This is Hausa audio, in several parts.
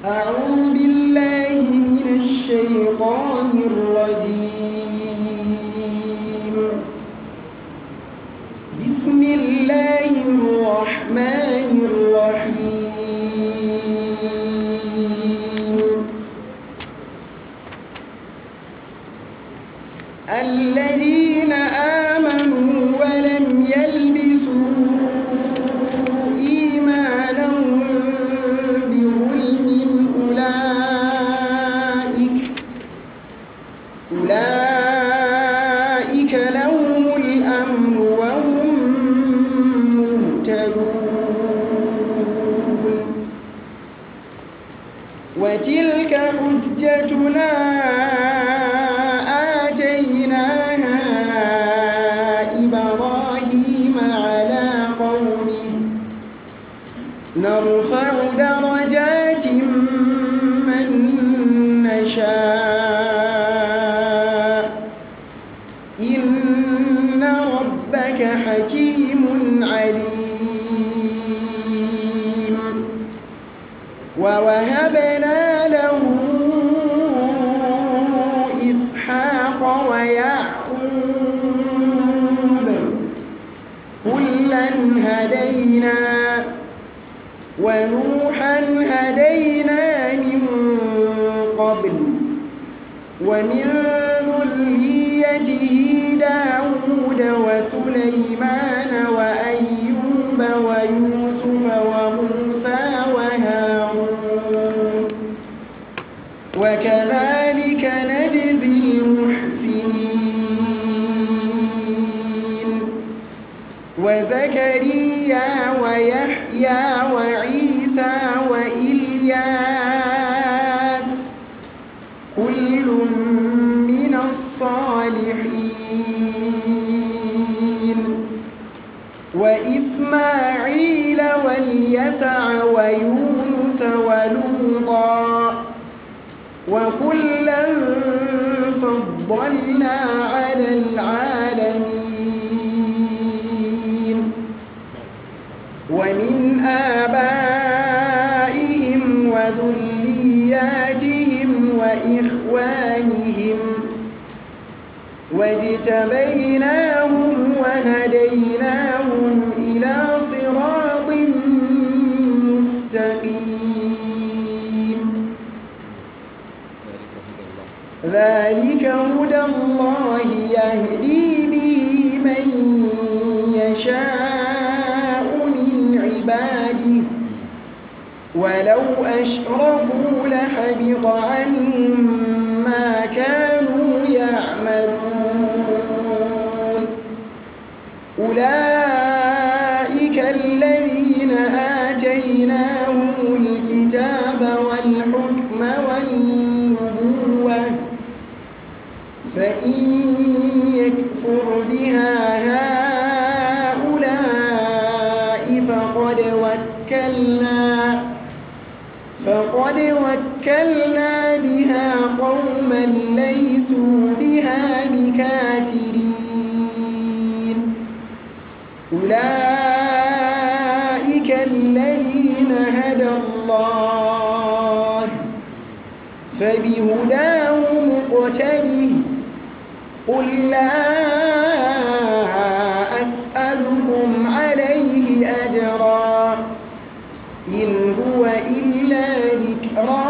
أعوذ بالله من الشيطان الرجيم بسم الله الرحمن الرحيم الذين آمنوا ولم يلبسوا إيمانهم بظلم أولئك أولئك لهم الأمن وهم مهتدون وتلك حجتنا آتيناها إبراهيم على قومه نرفع درجات من نشاء إن ربك حكيم عليم ووهبنا له إسحاق ويعقوب كلا هدينا ونوحا هدينا من قبل ومن ذريته داود وسليمان وأيوب ويوسف وموسى وهارون وكذلك نجزي المحسنين وزكريا ويحيى وعيسى وإلياس كل من الصالحين وإسماعيل واليسع ويونس ولوطا وكلا فضلنا على العالمين ومن آبائهم وذرياتهم وإخوانهم واجتبيناهم وهديناهم إلى صراط مستقيم ذلك هدى الله يهدي به من يشاء من عباده ولو أشركوا لحبط عنهم ما كانوا يعملون أولئك الذين آتيناهم الكتاب والحكم والنبوة فإن يكفر بها هؤلاء فقد وكلنا فقد وكلنا بها قوما ليسوا بها بكافرين أولئك الذين هدى الله فبهداه مقتده قل لا أسألكم عليه أجرا إن هو إلا ذكرى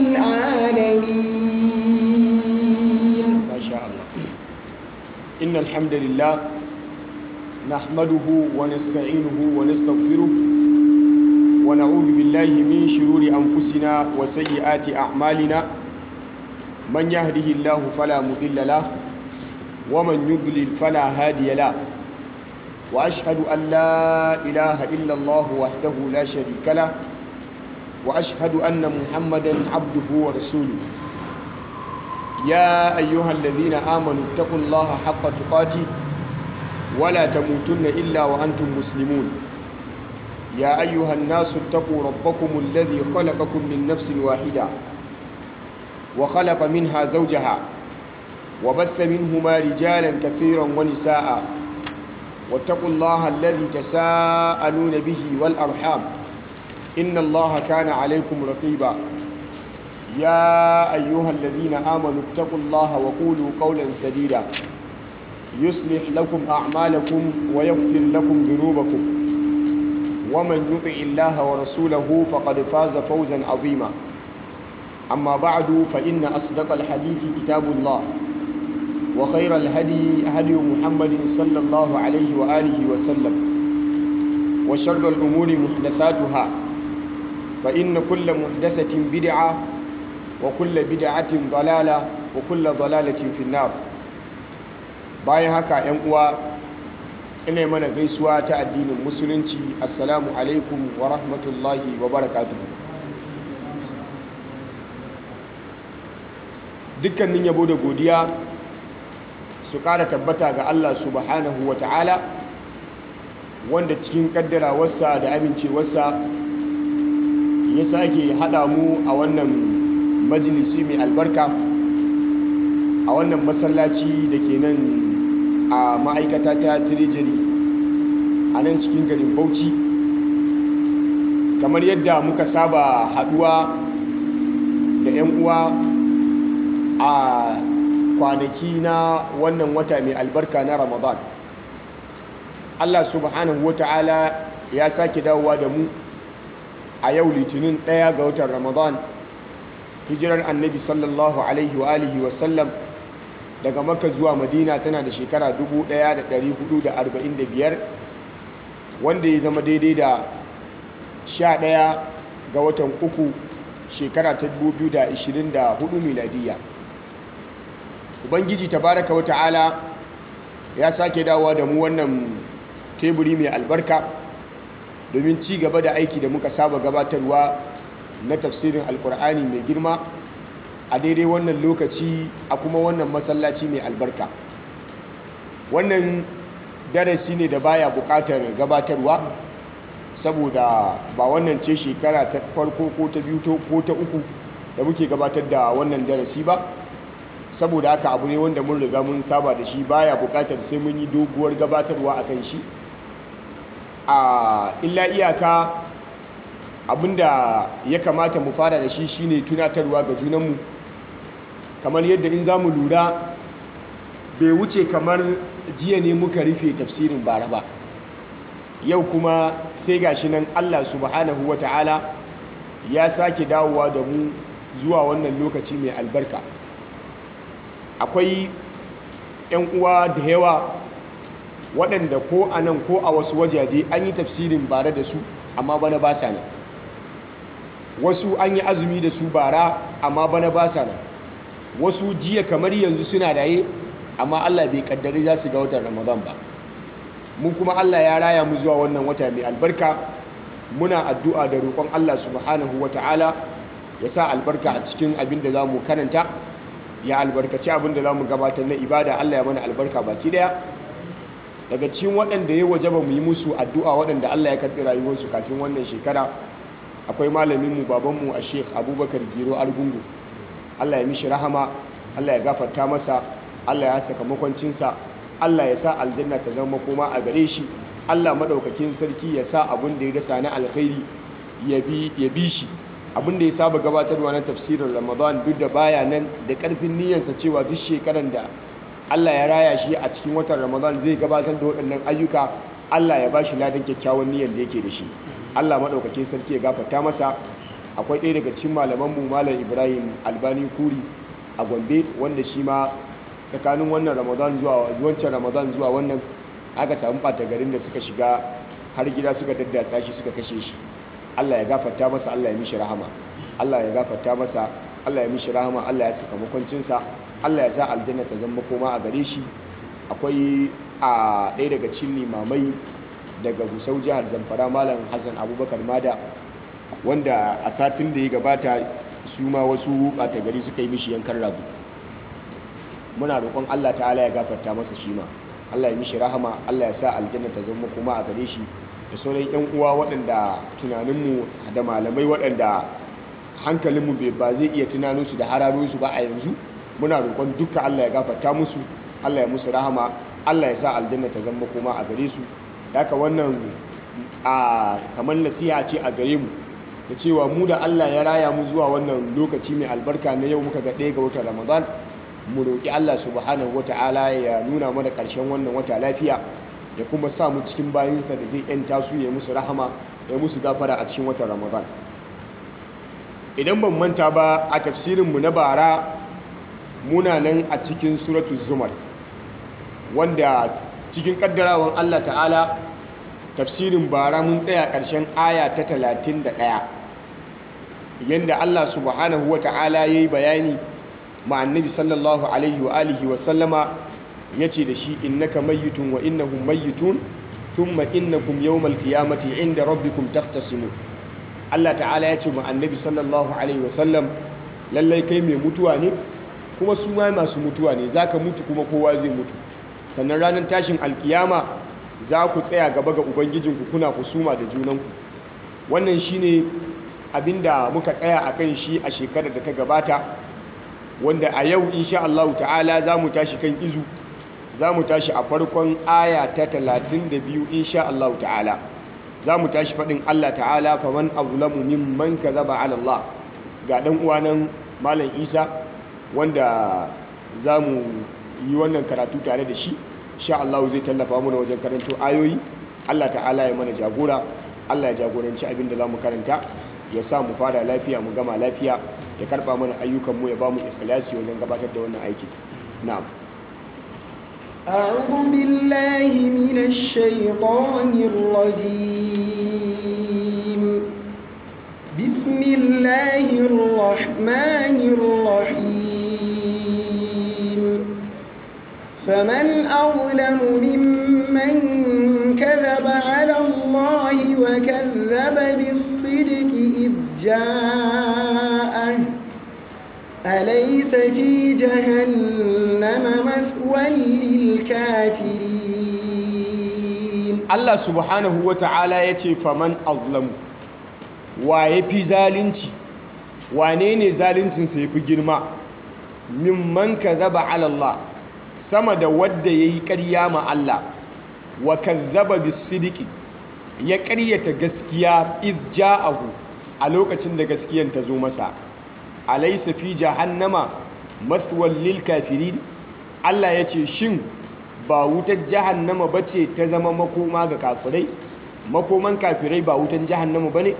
للعالمين ما شاء الله إن الحمد لله نحمده ونستعينه ونستغفره ونعوذ بالله من شرور أنفسنا وسيئات أعمالنا من يهده الله فلا مضل له ومن يضلل فلا هادي له وأشهد أن لا إله إلا الله وحده لا شريك له وأشهد أن محمدا عبده ورسوله يا أيها الذين آمنوا اتقوا الله حق تقاته ولا تموتن إلا وأنتم مسلمون يا أيها الناس اتقوا ربكم الذي خلقكم من نفس واحدة وخلق منها زوجها وبث منهما رجالا كثيرا ونساء واتقوا الله الذي تساءلون به والأرحام إن الله كان عليكم رقيبا يا أيها الذين آمنوا اتقوا الله وقولوا قولا سديدا يصلح لكم أعمالكم ويغفر لكم ذنوبكم ومن يطع الله ورسوله فقد فاز فوزا عظيما أما بعد فإن أصدق الحديث كتاب الله وخير الهدي هدي محمد صلى الله عليه وآله وسلم وشر الأمور محدثاتها فإن كل محدثة بدعة وكل بدعة ضلالة وكل ضلالة في النار bayan haka ‘yan uwa ina mana gaisuwa ta addinin musulunci assalamu alaikum wa rahmatullahi wa barakatuhu dukkanin yabo da godiya su ƙara tabbata ga Allah subhanahu wa ta'ala wanda cikin ƙaddarawarsa da amincewarsa ya sake haɗa mu a wannan majalisi mai albarka a wannan masallaci da ke nan a ma'aikata ta tirejiri a nan cikin garin bauchi kamar yadda muka saba haɗuwa da 'yan uwa a kwanaki na wannan wata mai albarka na ramadan allah subhanahu wa ta'ala ya sake dawowa da mu a yau litinin ɗaya ga watan ramadan hijirar annabi sallallahu alaihi wa alihi wasallam daga makka zuwa madina tana da shekara 1445 wanda ya zama daidai da 11 ga watan uku shekara ta 2024 miladiyya ubangiji tabaraka wa ta'ala ya sake dawowa da mu wannan teburi mai albarka domin ci gaba da aiki da muka saba gabatarwa na tafsirin alkur'ani mai girma a daidai wannan lokaci a kuma wannan masallaci mai albarka wannan darasi ne da baya bukatar gabatarwa saboda ba wannan ce shekara ta farko ko ta biyu ko ta uku da muke gabatar da wannan darasi ba saboda haka abu ne wanda mun riga mun saba da shi baya bukatar sai mun yi doguwar gabatarwa akan shi a illa iyaka abinda ya kamata mu fara da shi shine tunatarwa ga junanmu kamar yadda in za mu lura bai wuce kamar jiya ne muka rufe tafsirin bara ba yau kuma sai gashi nan allah subhanahu wa ta'ala ya sake dawowa da mu zuwa wannan lokaci mai albarka akwai 'yan uwa da yawa waɗanda ko a nan ko a wasu wajaje an yi tafsirin bara da su amma bana ba sa nan wasu an yi azumi da su bara amma bana ba sa nan wasu jiya kamar yanzu suna raye amma Allah bai kaddari za su ga watan Ramadan ba mu kuma Allah ya raya mu zuwa wannan wata mai albarka muna addu'a da roƙon Allah subhanahu ta'ala ya sa albarka a cikin abin da za mu karanta ya albarkaci abin da za mu gabatar na ibada Allah ya mana albarka baki daya daga cikin waɗanda ya waje ba mu yi musu addu'a waɗanda Allah ya karɓi rayuwarsu kafin wannan shekara akwai malaminmu babanmu a sheikh abubakar giro argungu allah ya mishi rahama allah ya gafarta masa allah ya saka makwancinsa allah ya sa aljanna ta zama koma a gare shi allah maɗaukakin sarki ya sa abin da ya dasa na alkhairi ya bi shi abin da ya saba gabatarwa na tafsirin ramadan duk da baya nan da ƙarfin niyyarsa cewa duk shekaran da allah ya raya shi a cikin watan ramadan zai gabatar da waɗannan ayyuka allah ya ba shi ladan kyakkyawan niyyar da yake da shi Allah maɗaukakin sarki ya gafarta masa akwai ɗaya daga cikin malamanmu malam ibrahim albani kuri a gombe wanda shi ma tsakanin wannan ramadan zuwa wancan ramadan zuwa wannan aka samu ɓata garin da suka shiga har gida suka daddatsa shi suka kashe shi Allah ya gafarta masa Allah ya mishi rahama Allah ya gafarta masa Allah ya mishi rahama Allah ya saka makwancinsa Allah ya sa aljanna ta zama koma a gare shi akwai a ɗaya daga cikin limamai daga gusau jihar zamfara malam hassan abubakar mada wanda a satin da ya gabata su ma wasu ɓata gari suka yi mishi yankan rabu muna roƙon allah ta'ala ya gafarta masa shi ma allah ya mishi rahama allah ya sa aljanna ta zama kuma a gare shi da sauran yan uwa waɗanda tunaninmu da malamai waɗanda hankalinmu ba zai iya tunanin su da hararo su ba a yanzu muna roƙon duka allah ya gafarta musu allah ya musu rahama allah ya sa aljanna ta zama kuma a gare su haka wannan a kamar nasiha ce a gare mu da cewa mu da Allah ya raya mu zuwa wannan lokaci mai albarka na yau muka ga ɗaya ga watan Ramadan mu roƙi Allah subhanahu wata'ala ya nuna mana ƙarshen wannan wata lafiya ya kuma sa mu cikin bayinsa da zai yanta su ya musu rahama ya musu gafara a cikin watan Ramadan idan ban manta ba a tafsirinmu na bara muna nan a cikin suratu zumar wanda cikin kaddarawan Allah ta'ala tafsirin bara mun tsaya ƙarshen aya ta 31 yanda Allah subhanahu wa ta'ala ya yi bayani ma annabi sallallahu alaihi wa alihi wa sallama ya ce da shi innaka mayyitun wa innahum mayyitun thumma innakum yawmal qiyamati inda rabbikum tahtasimun Allah ta'ala ya ce ma annabi sallallahu alaihi wa sallam lallai kai mai mutuwa ne kuma su ma masu mutuwa ne zaka mutu kuma kowa zai mutu sannan ranar tashin alkiyama za ku tsaya gaba ga ubangijinku kuna kusuma da junanku wannan shine abinda muka tsaya a kan shi a shekarar da ta gabata wanda a yau insha Allah ta'ala za mu tashi kan izu za mu tashi a farkon aya ta 32 insha Allah ta'ala za mu tashi faɗin Allah ta'ala faman azlamu mimman kadhaba ala Allah ga dan uwanan malam Isa wanda za mu yi wannan karatu tare da shi insha Allah zai tallafa mana wajen karanto ayoyi Allah ta'ala ya mana jagora Allah ya jagoranci abin da za mu karanta ya sa mu fara lafiya mu gama lafiya ya karba mana ayyukan mu ya ba mu ikhlasi wajen gabatar da wannan aiki na'am أعوذ بالله من الشيطان الرجيم بسم الله الرحمن الرحيم فمن أظلم ممن كذب على الله وكذب بالصدق إذ جاءه أليس في جهنم مثوى للكافرين Allah subhanahu wa ta'ala ya ce faman azlamu wa ya fi zalunci wane ne zaluncinsa ya fi girma mimman ka zaba alallah sama da wadda ya yi ƙarya ma Allah wa kazzaba bisidiki ya ƙaryata gaskiya iz ja'ahu a lokacin da gaskiyan ta zo masa alaysa fi jahannama mathwal lil kafirin Allah ya ce shin ba wutar jahannama bace ta zama makoma ga kafirai makoman kafirai ba wutan jahannama bane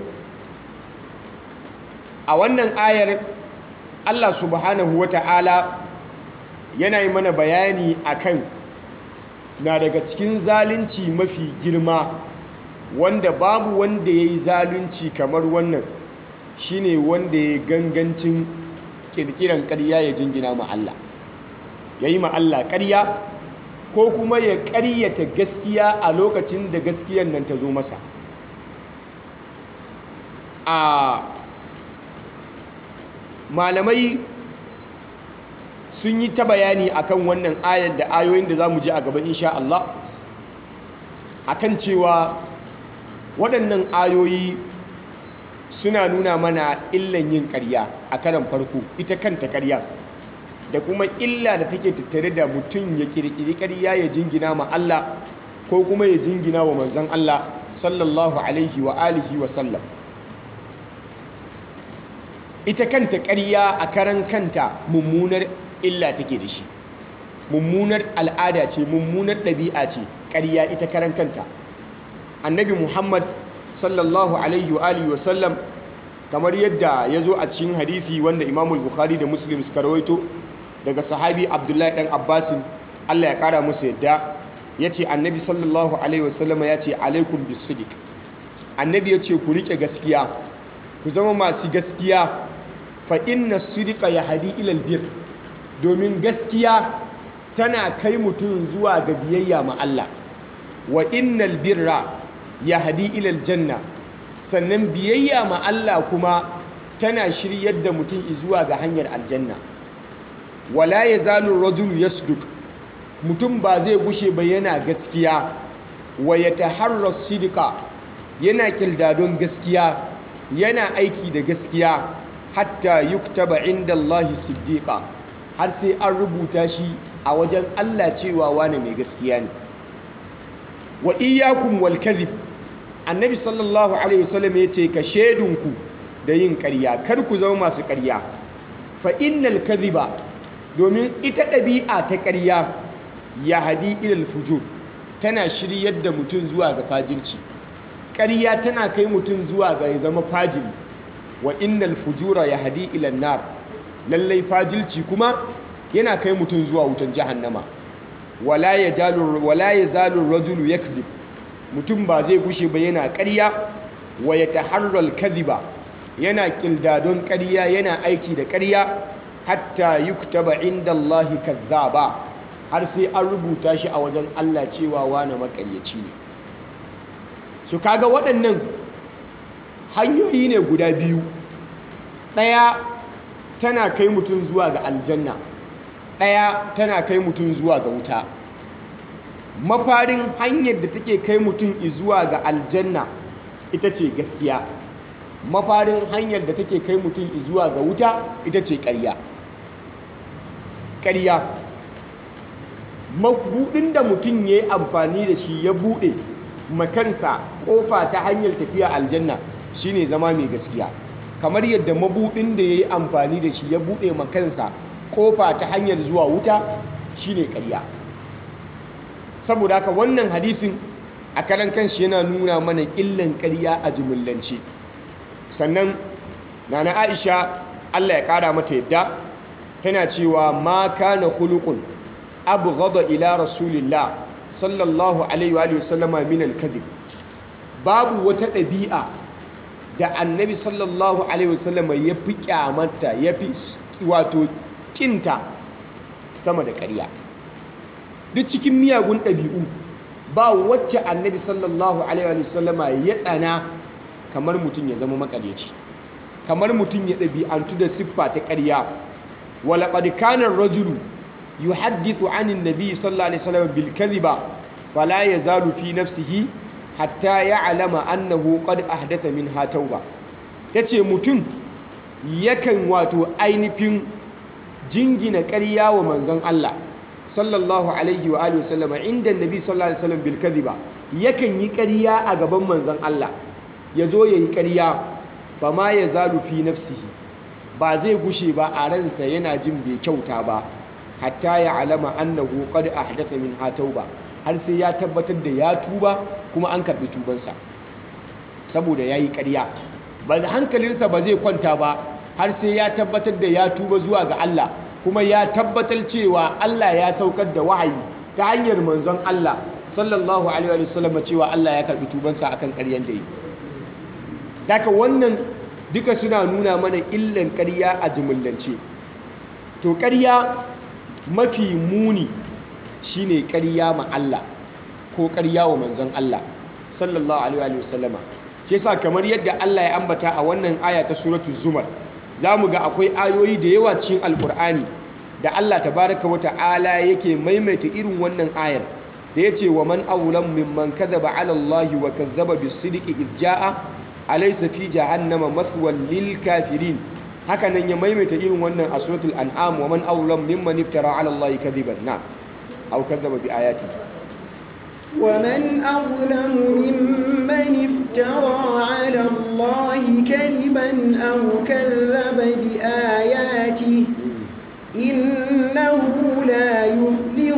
a wannan ayar Allah subhanahu wata'ala yana yi mana bayani akan na daga cikin zalunci mafi girma wanda babu wanda ya yi zalunci kamar wannan shine wanda ya gangancin kirkiran ƙarya ya jingina ma Allah ya yi ma Allah ƙarya ko kuma ya ƙaryata gaskiya a lokacin da gaskiyan nan ta zo masa a malamai sun yi ta bayani akan wannan ayar da ayoyin da za mu ji a gaba insha Allah akan cewa waɗannan ayoyi suna nuna mana illan yin ƙarya a karan farko ita kanta ƙarya da kuma illa da take tattare da mutum ya ƙirƙiri ƙarya ya jingina ma Allah ko kuma ya jingina wa manzon Allah sallallahu alaihi wa alihi wa sallam ita kanta ƙarya a karan kanta mummunar illa take da shi mummunar al'ada ce mummunar ɗabi'a ce ƙarya ita karan kanta annabi muhammad sallallahu alaihi wa alihi wasallam kamar yadda ya zo a cikin hadisi wanda imamul bukhari da muslim suka rawaito daga sahabi abdullahi dan abbasin allah ya kara musu yadda ya ce annabi sallallahu alaihi wasallama ya ce alaikum bisidik annabi ya ce ku riƙe gaskiya ku zama masu gaskiya fa inna sidika ya hadi ilal bir domin gaskiya tana kai mutum zuwa ga biyayya ma Allah wa innal birra ya hadi ilal janna sannan biyayya ma Allah kuma tana shiryar da mutum zuwa ga hanyar aljanna wala yazalu rajulu yasduk mutum ba zai gushe ba yana gaskiya wa yataharra sidika yana kirdadon gaskiya yana aiki da gaskiya hatta yuktaba inda Allahi siddiqa har sai an rubuta shi a wajen Allah cewa wane mai gaskiya ne wa iyyakum wal kadhib annabi sallallahu alaihi wasallam yace ka shedunku da yin ƙarya kar ku zama masu ƙarya fa innal kadhiba domin ita ɗabi'a ta ƙarya ya hadi ilal fujur tana shiryar da mutum zuwa ga fajirci ƙarya tana kai mutum zuwa ga ya zama fajiri wa innal fujura ya hadi ilal nar lallai fajirci kuma yana kai mutum zuwa wutan jahannama wala ya zalun rajulu ya mutum ba zai gushe ba yana ƙarya wa ya taharral kadhiba yana ƙildadon ƙarya yana aiki da ƙarya hatta yuktaba inda Allahi kazzaba har sai an rubuta shi a wajen Allah cewa wani makaryaci ne su kaga waɗannan hanyoyi ne guda biyu ɗaya tana kai mutum zuwa ga aljanna ɗaya tana kai mutum zuwa ga wuta mafarin hanyar da take kai mutum zuwa ga aljanna ita ce gaskiya mafarin hanyar da take kai mutum zuwa ga wuta ita ce ƙarya ƙarya mabuɗin da mutum ya yi amfani da shi ya buɗe makansa ƙofa ta hanyar tafiya aljanna shine zama mai gaskiya kamar yadda mabuɗin da ya yi amfani da shi ya buɗe makansa ƙofa ta hanyar zuwa wuta shine ƙarya saboda haka wannan hadisin a karan kanshi yana nuna mana illan ƙarya a jimillance sannan nana aisha allah ya ƙara mata yadda tana cewa ma kana khuluqun abghada ila rasulillah sallallahu alaihi wa sallama min al-kadhib babu wata ɗabi'a da annabi sallallahu alaihi wa sallama ya fi kyamata ya fi wato kinta sama da ƙarya duk cikin miyagun ɗabi'u ba wacce annabi sallallahu alaihi wa sallama ya tsana kamar mutum ya zama makaryaci kamar mutum ya ɗabi'antu da siffa ta ƙarya walaƙad kana rajulu yuhaddithu anin nabi sallallahu alaihi wasallam bil kadhiba fala yazalu fi nafsihi hatta ya'lama annahu qad ahdatha minha tauba tace mutum yakan wato ainihin jingina ƙarya wa manzon Allah sallallahu alaihi wa alihi wasallama inda nabi sallallahu alaihi wasallam bil kadhiba yakan yi ƙarya a gaban manzon Allah yazo yayi ƙarya fama yazalu fi nafsihi ba zai gushe ba a ransa yana jin bai kyauta ba hatta ya alama annahu qad ahdatha min tauba har sai ya tabbatar da ya tuba kuma an karbi tubansa saboda yayi ƙarya ba hankalinsa ba zai kwanta ba har sai ya tabbatar da ya tuba zuwa ga Allah kuma ya tabbatar cewa Allah ya saukar da wahayi ta hanyar manzon Allah sallallahu alaihi wa sallam cewa Allah ya karbi tubansa akan ƙaryan da yi daga wannan duka suna nuna mana illan ƙarya a jimillance to ƙarya mafi muni shine ƙarya ma Allah ko ƙarya wa manzon Allah sallallahu alaihi wa sallama shi yasa kamar yadda Allah ya ambata a wannan aya ta suratul zumar zamu ga akwai ayoyi da yawa cikin alqur'ani da Allah tabaraka wa ta'ala yake maimaita irin wannan ayar da yace wa man awlam mimman kadhaba ala Allah wa kazzaba bis-sidqi idh jaa alaysa fi jahannama mathwan lil kafirin haka nan ya maimaita irin wannan a suratul an'am wa man awlam mimman iftara ala allahi kadhiban na aw kadzaba bi ayati ومن أظلم ممن افترى على الله كذبا أو كذب بآياته إنه لا يفلح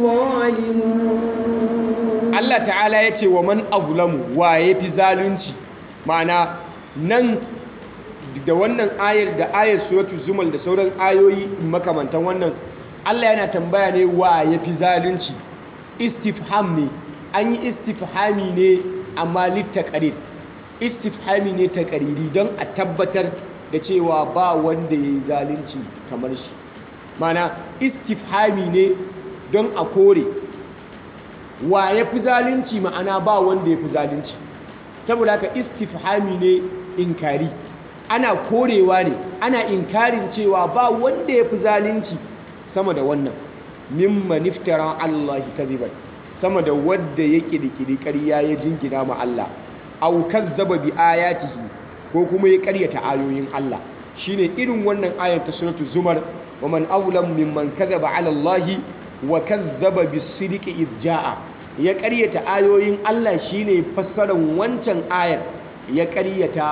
الظالمون Allah ta'ala ya ce wa man azlamu wa ya fi zalunci ma'ana nan da wannan ayar da ayar suratu zumal da sauran ayoyi makamantan wannan Allah yana tambaya ne wa ya fi zalunci istifham ne an yi istifhami ne amma littaqarir istifhami ne taqariri don a tabbatar da cewa ba wanda ya yi zalunci kamar shi mana istifhami ne don a kore wa ya fi zalunci ma'ana ba wanda ya fi zalunci saboda haka istifhami ne inkari ana korewa ne ana inkarin cewa ba wanda ya fi zalunci sama da wannan mimman iftara Allah kadhiban sama da wadda ya kirkiri ƙarya ya jingina ma Allah aw kazzaba bi ayatihi ko kuma ya ƙaryata ayoyin Allah shine irin wannan ayar ta suratul zumar wa man awlam mimman kadhaba ala Allah wa kazzaba bis-sidqi idh jaa ya ƙaryata ayoyin Allah shine fassarar wancan ayar ya ƙaryata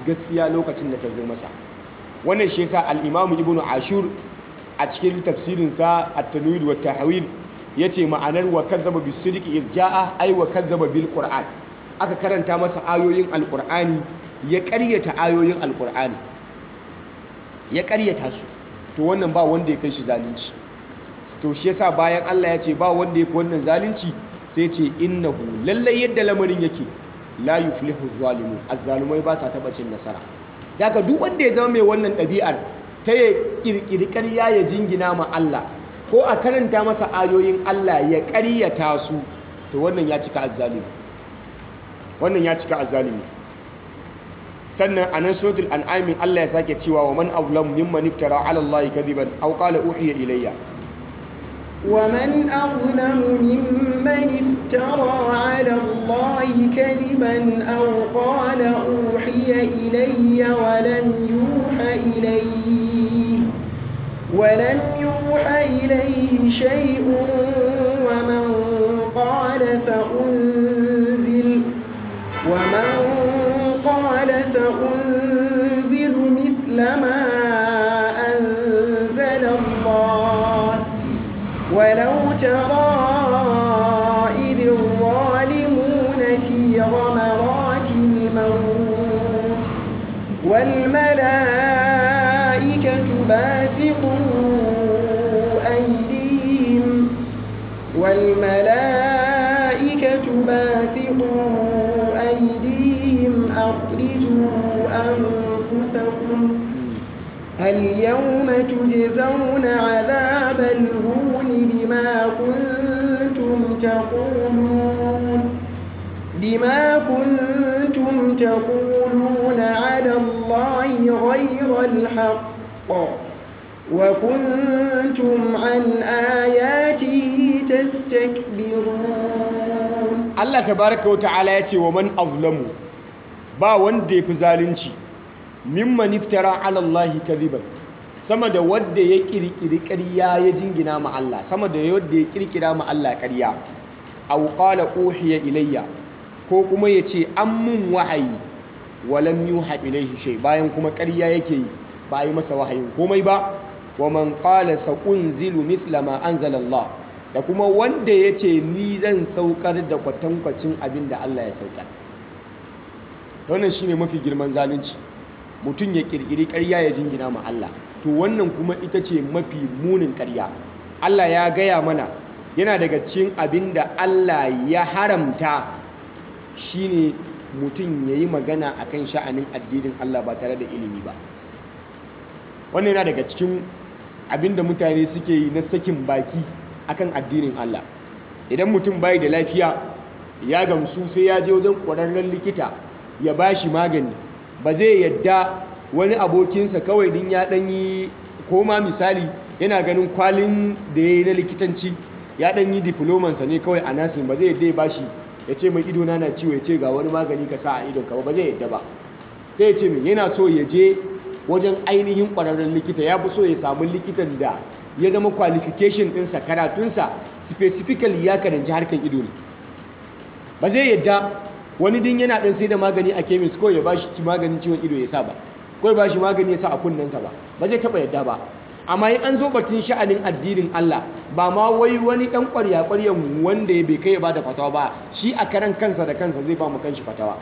gaskiya lokacin da ta zo masa wannan shi yasa al-Imam Ibn Ashur a cikin tafsirinsa at-Tanwir wa tahwil yace ma'anar wa kazzaba bis-sidqi iz jaa ay wa kazzaba bil Qur'an aka karanta masa ayoyin al-Qur'ani ya ƙaryata ayoyin al-Qur'ani ya ƙaryata su to wannan ba wanda ya kai shi zalunci to shi yasa bayan Allah ya ce ba wanda ya fi wannan zalunci sai ce innahu lallai yadda lamarin yake la yuflihu zalimun azzalumai ba sa taba cin nasara daga duk wanda ya zama mai wannan ɗabi'ar ta ya kirkiri ƙarya ya jingina ma Allah ko a karanta masa ayoyin Allah ya ƙaryata su to wannan ya cika azzalimi wannan ya cika azzalimi sannan a nan suratul an'am Allah ya sake cewa wa man azlam mimman iftara ala Allah kadiban aw qala uhiya ilayya ومن أظلم ممن افترى على الله كذبا أو قال أوحي إلي ولم يوحى إليه ولم يوحى إليه شيء ومن قال سأنزل ومن قال سأنزل مثل ما أنزل الله ولو ترى إذ الظالمون في غمرات الموت والملائكة باسطوا أيديهم والملائكة باسطوا أيديهم أخرجوا أنفسكم اليوم تجزون عذاب الهون بما كنتم تقولون بما كنتم تقولون على الله غير الحق وكنتم عن آياته تستكبرون Allah tabaraka wa ta'ala ya ce wa man azlamu ba wanda ya fi zalunci mimman iftara ala Allah kadhiban sama da wanda ya kirkiri ƙarya ya jingina ma Allah sama da wanda ya kirkira ma Allah ƙarya aw qala uhiya ilayya ko kuma ya ce an mun wahayi walam yuha ilayhi shay bayan kuma ƙarya yake yi ba a yi masa wahayin komai ba wa man qala sa'unzilu mithla ma anzala Allah da kuma wanda ya ce ni zan saukar da kwatankwacin abin da Allah ya saukar wannan shine mafi girman zalunci mutum ya kirkiri ƙarya ya jingina ma Allah to wannan kuma ita ce mafi munin ƙarya Allah ya gaya mana yana daga cikin abin da Allah ya haramta shine mutum ya yi magana akan sha'anin addinin Allah ba tare da ilimi ba wannan yana daga cikin abin da mutane suke yi na sakin baki akan addinin Allah idan mutum bai da lafiya ya gamsu sai ya je wajen ƙwararren likita ya ba shi magani ba zai yadda wani abokinsa kawai din ya ɗanyi koma misali yana ganin kwalin da ya yi na likitanci ya ɗanyi diplomansa ne kawai a nasin ba zai yadda ya ba shi ya ce mai idona na ciwo ya ce ga wani magani ka sa a idonka ba ba zai yadda ba sai ya ce mai yana so ya je wajen ainihin ƙwararren likita ya fi so ya samu likitan da ya zama qualification ɗinsa karatunsa specifically ya karanci harkar ido ne ba zai yadda wani din yana ɗan sai da magani a kemis ko ya ba shi maganin ciwon ido ya sa ba ko ya ba shi magani ya sa a kunnensa ba ba zai taɓa yadda ba amma in an zo batun sha'anin addinin Allah ba ma wai wani ɗan ƙwarya ƙwaryan wanda ya bai kai ya ba da fatawa ba shi a karan kansa da kansa zai ba mu kanshi fatawa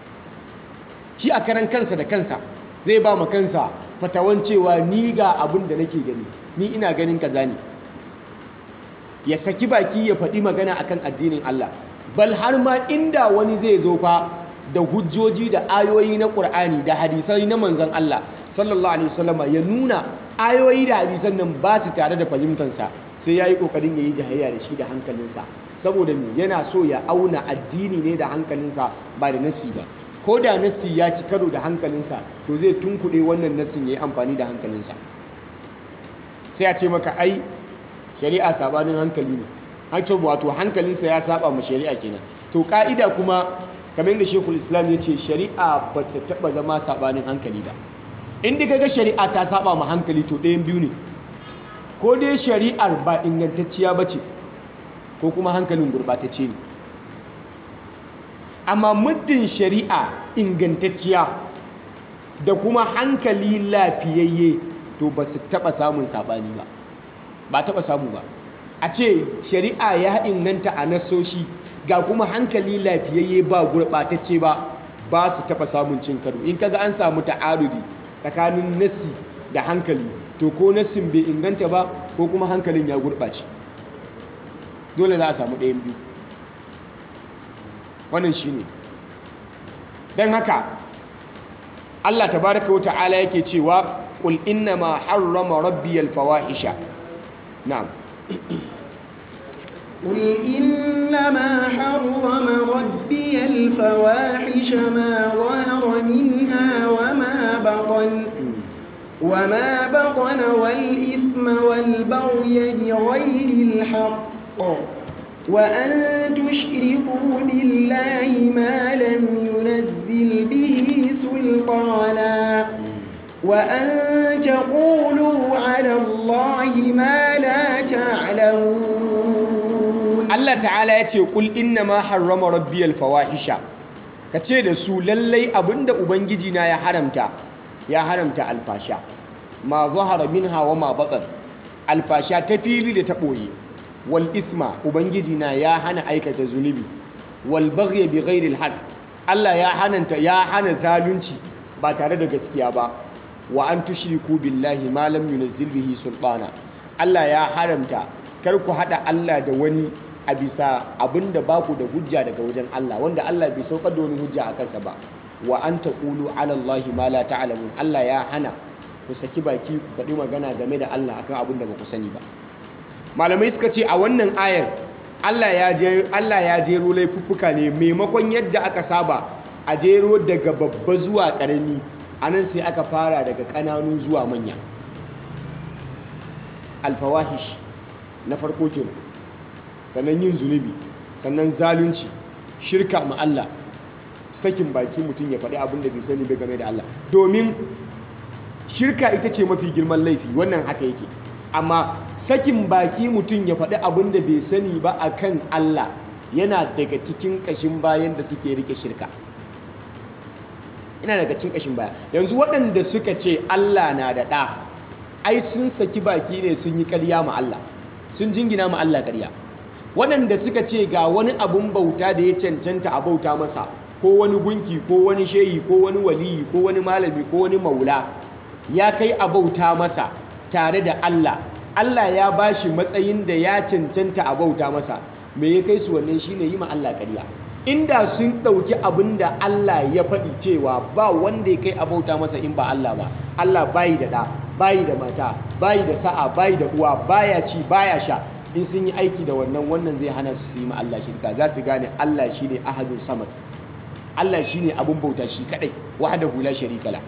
shi a karan kansa da kansa zai ba mu kansa fatawan cewa ni ga abin da nake gani ni ina ganin kaza ne ya saki baki ya faɗi magana akan addinin Allah bal har ma inda wani zai zo fa da hujjoji da ayoyi na Qur'ani da hadisai na manzon Allah sallallahu alaihi wasallam ya nuna ayoyi da hadisan nan ba su tare da fahimtansa sai yayi kokarin yayi jahayya da shi da hankalinsa saboda me yana so ya auna addini ne da hankalinsa ba da nasi ba ko da nasi ya ci karo da hankalinsa to zai tunkuɗe wannan nasin yayi amfani da hankalinsa sai a ce maka ai shari'a sabanin hankali ne hancin wato hankalinsa ya saba ma shari'a kenan to ka'ida kuma kamar da shekul islam ya ce shari'a ba ta taɓa zama sabanin hankali ba inda kaga shari'a ta saba ma hankali to ɗayan biyu ne ko dai shari'ar ba ingantacciya ba ce ko kuma hankalin gurɓatacce ne amma muddin shari'a ingantacciya da kuma hankali lafiyayye to ba su taɓa samun saɓani ba ba taɓa samu ba a ce shari'a ya inganta a nasoshi ga kuma hankali lafiyayye ba gurɓatacce ba ba su taɓa samun cin karo in kaga an samu ta'arudi tsakanin nassi da hankali to ko nassin bai inganta ba ko kuma hankalin ya gurɓace dole za a samu ɗayan biyu wannan shi ne don haka Allah tabaraka wa ta'ala yake cewa qul inna ma harrama rabbi al-fawahisha na'am قل إنما حرم ربي الفواحش ما ظهر منها وما بطن وما بطن والإثم والبغي بغير الحق وأن تشركوا بالله ما لم ينزل به سلطانا وأن تقولوا على الله ما لا تعلمون Allah ta'ala ya ce kul inna ma harrama rabbiyal fawahisha ka ce da su lallai abinda ubangiji na ya haramta ya haramta alfasha ma zahara minha wa ma batan alfasha ta fili da ta ɓoye wal isma ubangiji na ya hana aikata zunubi wal baghy bi ghairi al haqq Allah ya hananta ya hana zalunci ba tare da gaskiya ba wa an tushriku billahi ma lam yunzil bihi sultana Allah ya haramta kar ku hada Allah da wani a bisa abinda ba ku da hujja daga wajen Allah wanda Allah bai saukar da wani hujja a kansa ba wa an taqulu ala Allahi ma la ta'lamun Allah ya hana ku saki baki ku faɗi magana game da Allah akan abin da ba ku sani ba malamai suka ce a wannan ayar Allah ya je Allah ya jero laifuffuka ne maimakon yadda aka saba a jero daga babba zuwa ƙarami anan sai aka fara daga ƙananu zuwa manya alfawahish na farko kenan sannan yin zunubi sannan zalunci shirka ma Allah sakin baki mutum ya faɗi abin da bai sani bai game da Allah domin shirka ita ce mafi girman laifi wannan haka yake amma sakin baki mutum ya faɗi abin da bai sani ba a kan Allah yana daga cikin ƙashin bayan da suke rike shirka yana daga cikin ƙashin baya yanzu waɗanda suka ce Allah na da ɗa ai sun saki baki ne sun yi ƙarya ma Allah sun jingina ma Allah ƙarya waɗanda suka ce ga wani abun bauta da ya cancanta a bauta masa ko wani gunki ko wani shehi ko wani waliyi ko wani malami ko wani maula ya kai a bauta masa tare da Allah Allah ya bashi matsayin da ya cancanta a bauta masa me ya kai su wannan shine yi ma Allah ƙarya inda sun ɗauki abin da Allah ya faɗi cewa ba wanda ya kai a bauta masa in ba Allah ba Allah bayi da ɗa bayi da mata bayi da sa'a bayi da uwa baya ci baya sha in sun yi aiki da wannan wannan zai hana su yi ma Allah shirka za su gane Allah shine ahadun samad Allah shine abun bauta shi kadai wahdahu la sharika la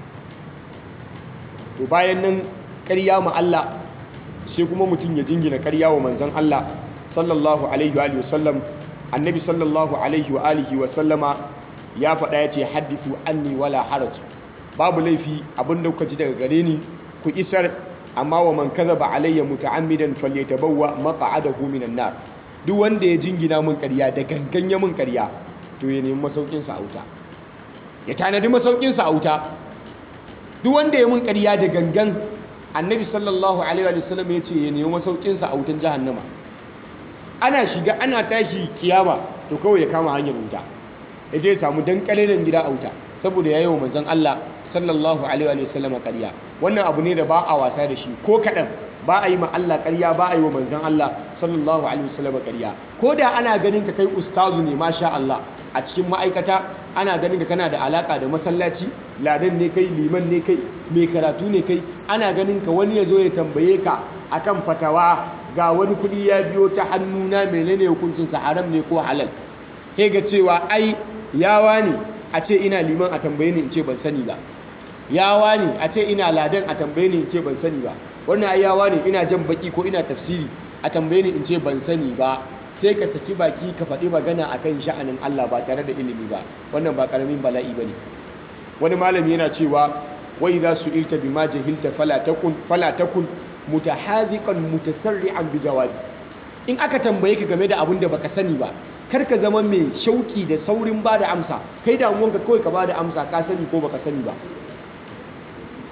to bayan nan ƙarya ma Allah sai kuma mutum ya jingina ƙarya wa manzon Allah sallallahu alaihi wa sallam annabi sallallahu alaihi wa alihi wa sallama ya faɗa ya ce haddithu anni wala haraj babu laifi abinda kuka ji daga gare ni ku isar amma wa man kadhaba alayya muta'ammidan falyatabawwa maq'adahu minan nar duk wanda ya jingina mun ƙarya da gangan ya mun ƙarya to ya nemi masaukin sa a wuta ya tanadi masaukin sa a wuta duk wanda ya mun ƙarya da gangan annabi sallallahu alaihi wa sallam ya ce ya nemi masaukin sa a wutan jahannama ana shiga ana tashi kiyama to kawai ya kama hanyar wuta ya je ya samu dan kalilin gida a wuta saboda ya yi wa manzon Allah sallallahu alaihi wa sallam ƙarya wannan abu ne da ba a wasa da shi ko kaɗan ba a yi ma Allah ƙarya ba a yi wa manzon Allah sallallahu alaihi wa sallam ƙarya ko da ana ganin ka kai ustazu ne masha Allah a cikin ma'aikata ana ganin ka kana da alaka da masallaci ladan ne kai liman ne kai mai karatu ne kai ana ganin ka wani ya zo ya tambaye ka akan fatawa ga wani kuɗi ya biyo ta hannuna menene hukuncinsa haram ne ko halal sai ga cewa ai yawa ne a ce ina liman a tambaye ni in ce ban sani ba yawa ne a ce ina ladan a tambaye ni in ce ban sani ba wannan ai yawa ne ina jan baki ko ina tafsiri a tambaye ni in ce ban sani ba sai ka saki baki ka faɗi magana akan sha'anin Allah ba tare da ilimi ba wannan ba karamin bala'i bane wani malami yana cewa wa idza su'ilta bima jahilta fala takun fala takun mutahadiqan mutasarri'an bi jawabi in aka tambaye ka game da abin da baka sani ba kar ka zama mai shauki da saurin ba da amsa kai damuwanka kawai ka ba da amsa ka sani ko baka sani ba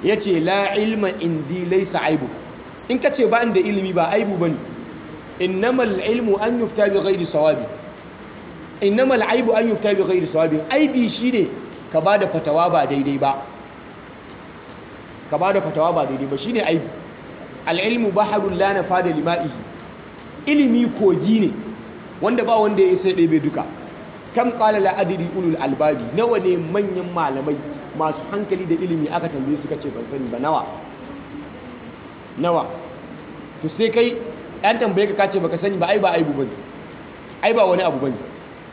yace la ilma indi laysa aibu in ka ce ba da ilimi ba aibu bane innamal ilmu an yufta bi ghairi sawabi innamal aibu an yufta bi ghairi sawabi aibi shine ka bada fatawa ba daidai ba ka bada fatawa ba daidai ba shine aibi al ilmu baharul la nafada lima'ihi ilimi kogi ne wanda ba wanda ya isa ɗebe duka kam qala la adri ulul albabi nawa ne manyan malamai masu hankali da ilimi aka tambaye suka ce ban sani ba nawa nawa to sai kai ɗan tambaye ka kace baka sani ba ai ba aibu bane ai ba wani abu bane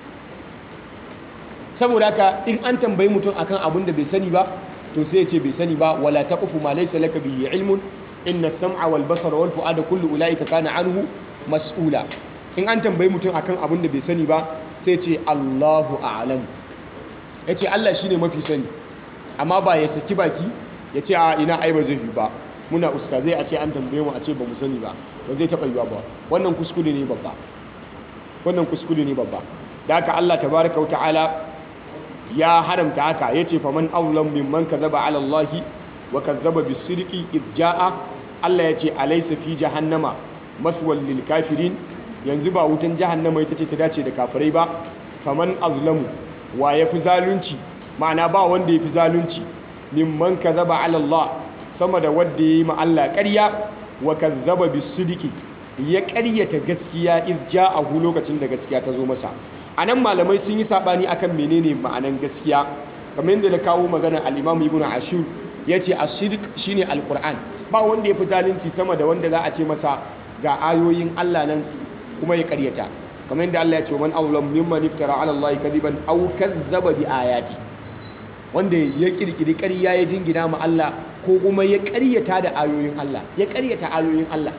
saboda haka in an tambayi mutum akan abin da bai sani ba to sai ya ce bai sani ba wala taqfu ma laysa laka bihi ilmun inna as-sam'a wal basara wal fu'ada kullu ulaika kana anhu mas'ula in an tambayi mutum akan abin da bai sani ba sai ce Allahu a'lam yace Allah shine mafi sani amma ba ya saki baki ya ce a ina ai ba zai yi ba muna ustazai a ce an tambaye mu a ce ba mu sani ba ba zai taɓa yiwa ba wannan kuskure ne babba wannan kuskure ne babba da haka Allah tabaraka wa ta'ala ya haramta haka yace faman awlam mimman kadzaba ala Allah wa kadzaba bis-sidqi id jaa Allah yace alaysa fi jahannama maswal lil kafirin yanzu ba wutan jahannama ita ce ta dace da kafirai ba faman azlamu wa yafi zalunci ma'ana ba wanda yafi zalunci mimman kadzaba ala Allah sama da wanda yayi ma Allah ƙarya wa kadzaba bis-sidqi ya ƙaryata gaskiya iz ja'ahu lokacin da gaskiya ta zo masa anan malamai sun yi sabani akan menene ma'anan gaskiya kamar yadda da kawo magana al-Imam Ibn Ashur yace as-sidq shine al-Qur'an ba wanda ya fi zalunci sama da wanda za a ce masa ga ayoyin Allah nan kuma ya ƙaryata kamar yadda Allah ya ce man awlam mimman iftara ala Allah kadiban aw kazzaba bi ayati wanda ya kirkiri ƙarya ya jingina ma Allah ko kuma ya ƙaryata da ayoyin Allah ya ƙaryata ayoyin Allah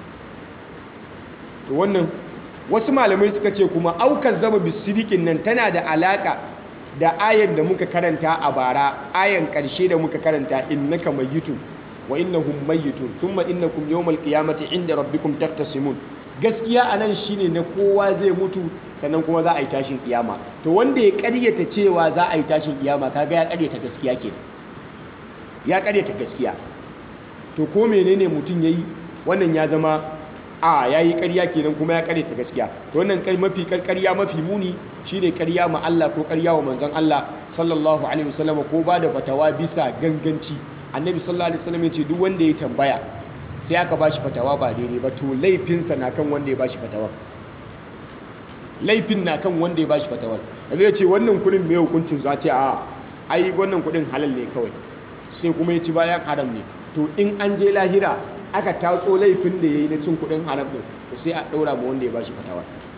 to wannan wasu malamai suka ce kuma aukar zama bisidikin nan tana da alaka da ayan da muka karanta a bara ayan karshe da muka karanta innaka mayyitun wa innahum mayyitun thumma innakum yawmal qiyamati inda rabbikum taktasimun gaskiya anan shine na kowa zai mutu sannan kuma za a yi tashin kiyama to wanda ya karyata cewa za a yi tashin kiyama kaga ya karyata gaskiya ke ya karyata gaskiya to ko menene mutum yayi wannan ya zama a ya yi ƙarya kenan kuma ya ƙare ta gaskiya to wannan kai mafi ƙarya mafi muni shine ƙarya ma Allah ko ƙarya wa manzon Allah sallallahu alaihi wasallam ko ba da fatawa bisa ganganci annabi sallallahu alaihi wasallam ya ce duk wanda ya tambaya sai aka bashi fatawa ba daidai ba to laifinsa na kan wanda ya bashi fatawa laifin na kan wanda ya bashi fatawa da zai ce wannan kuɗin mai hukuncin za ce a ai wannan kuɗin halal ne kawai sai kuma ya ci bayan haram ne to in an je lahira aka tatso laifin da ya yi na cin kudin haram din to sai a ɗaura ma wanda ya bashi fatawa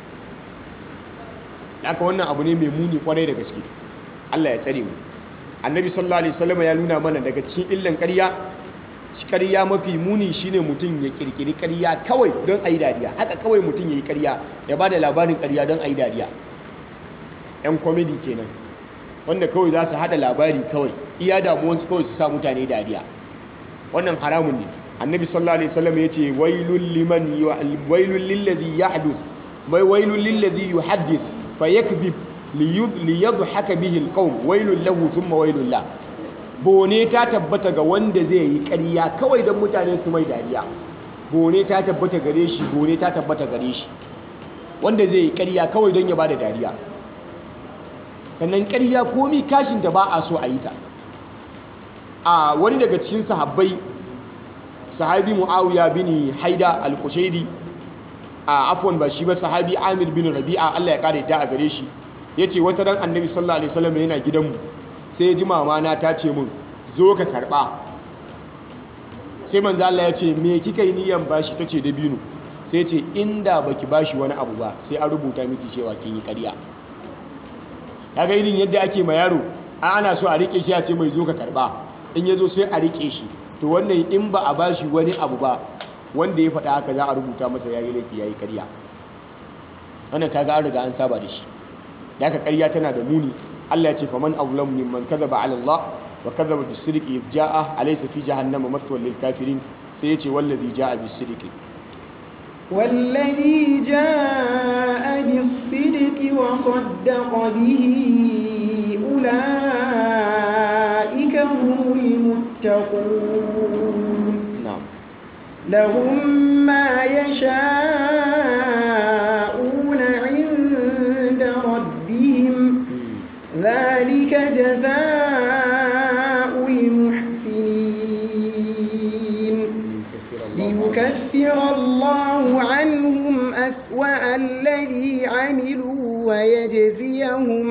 haka wannan abu ne mai muni kwarai da gaske Allah ya tsare mu annabi sallallahu alaihi wasallam ya nuna mana daga cikin illan ƙarya ƙarya mafi muni shine mutum ya kirkiri ƙarya kawai don ayi dariya haka kawai mutum yayi ƙarya ya bada labarin ƙarya don ayi dariya yan comedy kenan wanda kawai za su hada labari kawai iya damuwansu kawai su sa mutane dariya wannan haramun ne annabi sallallahu alaihi wasallam yace wailul liman wailul lillazi yahdith bai wailul lillazi yuhaddith fayakdhib liyadhhaka bihi alqawm wailul lahu thumma wailul la bone ta tabbata ga wanda zai yi ƙarya kawai don mutane su mai dariya bone ta tabbata gare shi bone ta tabbata gare shi wanda zai yi ƙarya kawai don ya bada dariya sannan ƙarya komi kashin da ba a so a yi ta a wani daga cikin sahabbai sahabi muawiya bin haida al-kushairi a afwan ba shi ba sahabi amir bin rabi'a Allah ya kare ta a gare shi yace wata ran annabi sallallahu alaihi wasallam yana gidanmu sai ji mama na ta ce min zo ka karba sai manzo Allah ya ce me kika yi niyan bashi tace dabino sai ce inda baki bashi wani abu ba sai an rubuta miki cewa kin yi ƙarya kaga irin yadda ake ma yaro ana so a rike shi a ce mai zo ka karba in yazo sai a rike shi to wannan in ba a bashi wani abu ba wanda ya faɗa haka za a rubuta masa yayi laifi yayi ƙarya wannan kaga an riga an saba da shi da haka ƙarya tana da muni Allah ya ce faman awlam mimman kadhaba ala Allah wa kadhaba bis-sidqi jaa alaysa fi jahannama mathwal lil kafirin sai ya ce wallazi jaa bis-sidqi والذي جاء بالصدق وصدق به أولئك أولئك هم المتقون na'am لهم ما يشاءون عند ربهم ذلك جزاء المحسنين ليكفر الله عنهم أسوأ الذي عملوا ويجزيهم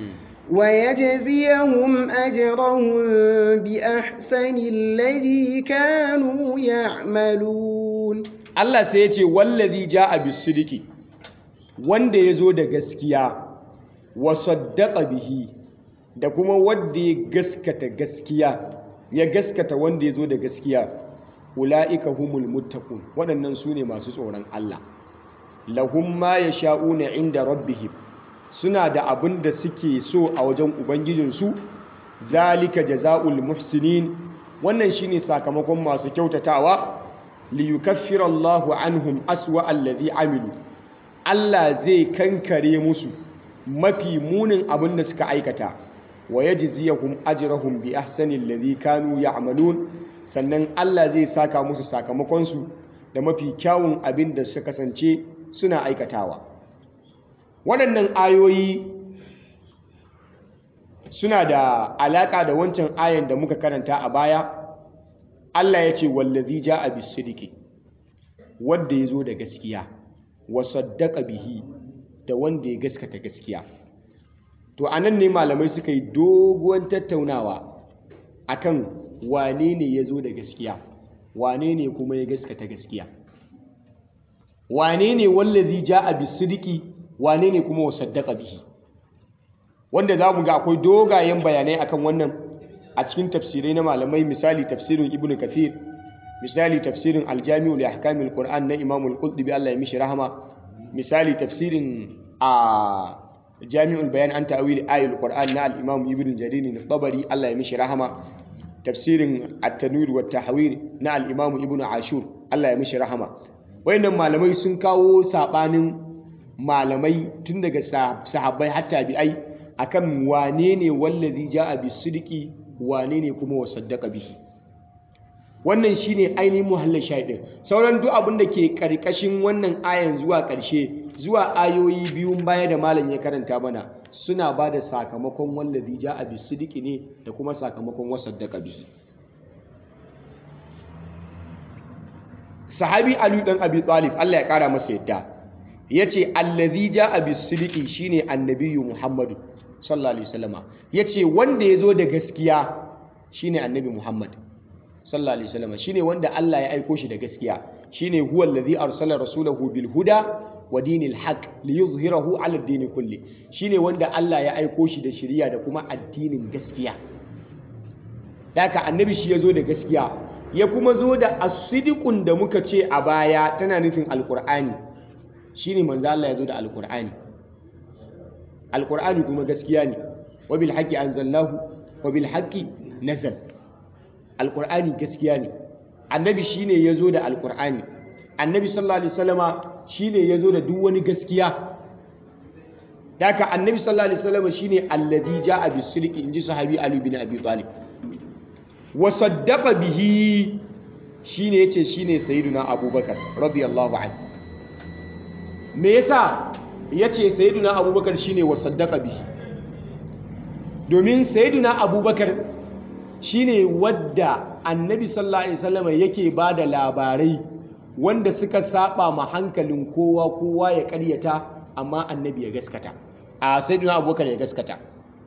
ويجزيهم أجرهم بأحسن الذي كانوا يعملون Allah sai ya ce wallazi ja'a bisidiki wanda ya zo da gaskiya wa saddaqa bihi da kuma wanda ya gaskata gaskiya ya gaskata wanda ya zo da gaskiya ula'ika humul muttaqun waɗannan su ne masu tsoron Allah lahum ma yasha'una inda rabbihim suna da abin da suke so a wajen ubangijinsu zalika jaza'ul muhsinin wannan shine sakamakon masu kyautatawa liyukaffira Allahu anhum aswa allazi amilu Allah zai kankare musu mafi munin abin da suka aikata wa yajziyahum ajrahum bi ahsani allazi kanu ya'malun sannan Allah zai saka musu sakamakon su da mafi kyawun abin da suka kasance suna aikatawa waɗannan ayoyi suna da alaƙa da wancan ayan da muka karanta a baya Allah ya ce wallazi ja'a bisidiki wanda ya zo da gaskiya wa saddaqa bihi da wanda ya gaskata gaskiya to anan ne malamai suka yi doguwan tattaunawa akan wane ne ya zo da gaskiya wane ne kuma ya gaskata gaskiya wane ne wallazi ja'a bisidiki wane ne kuma wa saddaqa bihi wanda za mu ga akwai dogayen bayanai akan wannan a cikin tafsirai na malamai misali tafsirin ibnu kathir misali tafsirin aljami'u li ahkamil qur'an na imamul qurtubi Allah ya mishi rahama misali tafsirin a jami'ul bayan an ta'wil ayatul qur'an na al-imam ibnu jarir al-tabari Allah ya mishi rahama tafsirin at-tanwir wa tahwir na al-imam ibnu ashur Allah ya mishi rahama wayannan malamai sun kawo sabanin malamai tun daga sahabbai har tabi'ai akan wane ne wallazi ja'a bisidiki wane ne kuma wasaddaqa bihi wannan shine ainihin muhallin shahidin sauran duk abin da ke karkashin wannan ayan zuwa karshe zuwa ayoyi biyun baya da malam ya karanta mana suna ba da sakamakon wallazi ja'a bisidiki ne da kuma sakamakon wasaddaqa bihi sahabi ali dan abi talib Allah ya kara masa yadda yace allazi ja'a bisidiki shine annabiyyu muhammadu sallallahu alaihi wasallama yace wanda yazo da gaskiya shine annabi Muhammad sallallahu alaihi wasallama shine wanda Allah ya aiko shi da gaskiya shine huwa allazi arsala rasulahu bil huda wa dinil haqq liyuzhirahu ala ad-din kulli shine wanda Allah ya aiko shi da shari'a da kuma addinin gaskiya daka annabi shi yazo da gaskiya ya kuma zo da as-sidiqun da muka ce a baya tana nufin alqur'ani shine manzo Allah yazo da alqur'ani alkur'ani kuma gaskiya ne wabil haqqi anzalnahu wabil haqqi nazal alkur'ani gaskiya ne annabi shine yazo da alkur'ani annabi sallallahu alaihi wasallama shine yazo da duk wani gaskiya daka annabi sallallahu alaihi wasallama shine allazi jaa bisidqi inji sahabi ali bin abi talib wa saddaqa bihi shine yace shine sayyiduna abubakar radiyallahu anhu me yasa ya ce sayiduna abubakar shine wa saddaka bihi domin sayiduna abubakar shine wadda annabi sallallahu alaihi wasallam yake ba da labarai wanda suka saba ma hankalin kowa kowa ya karyata amma annabi ya gaskata a sayiduna abubakar ya gaskata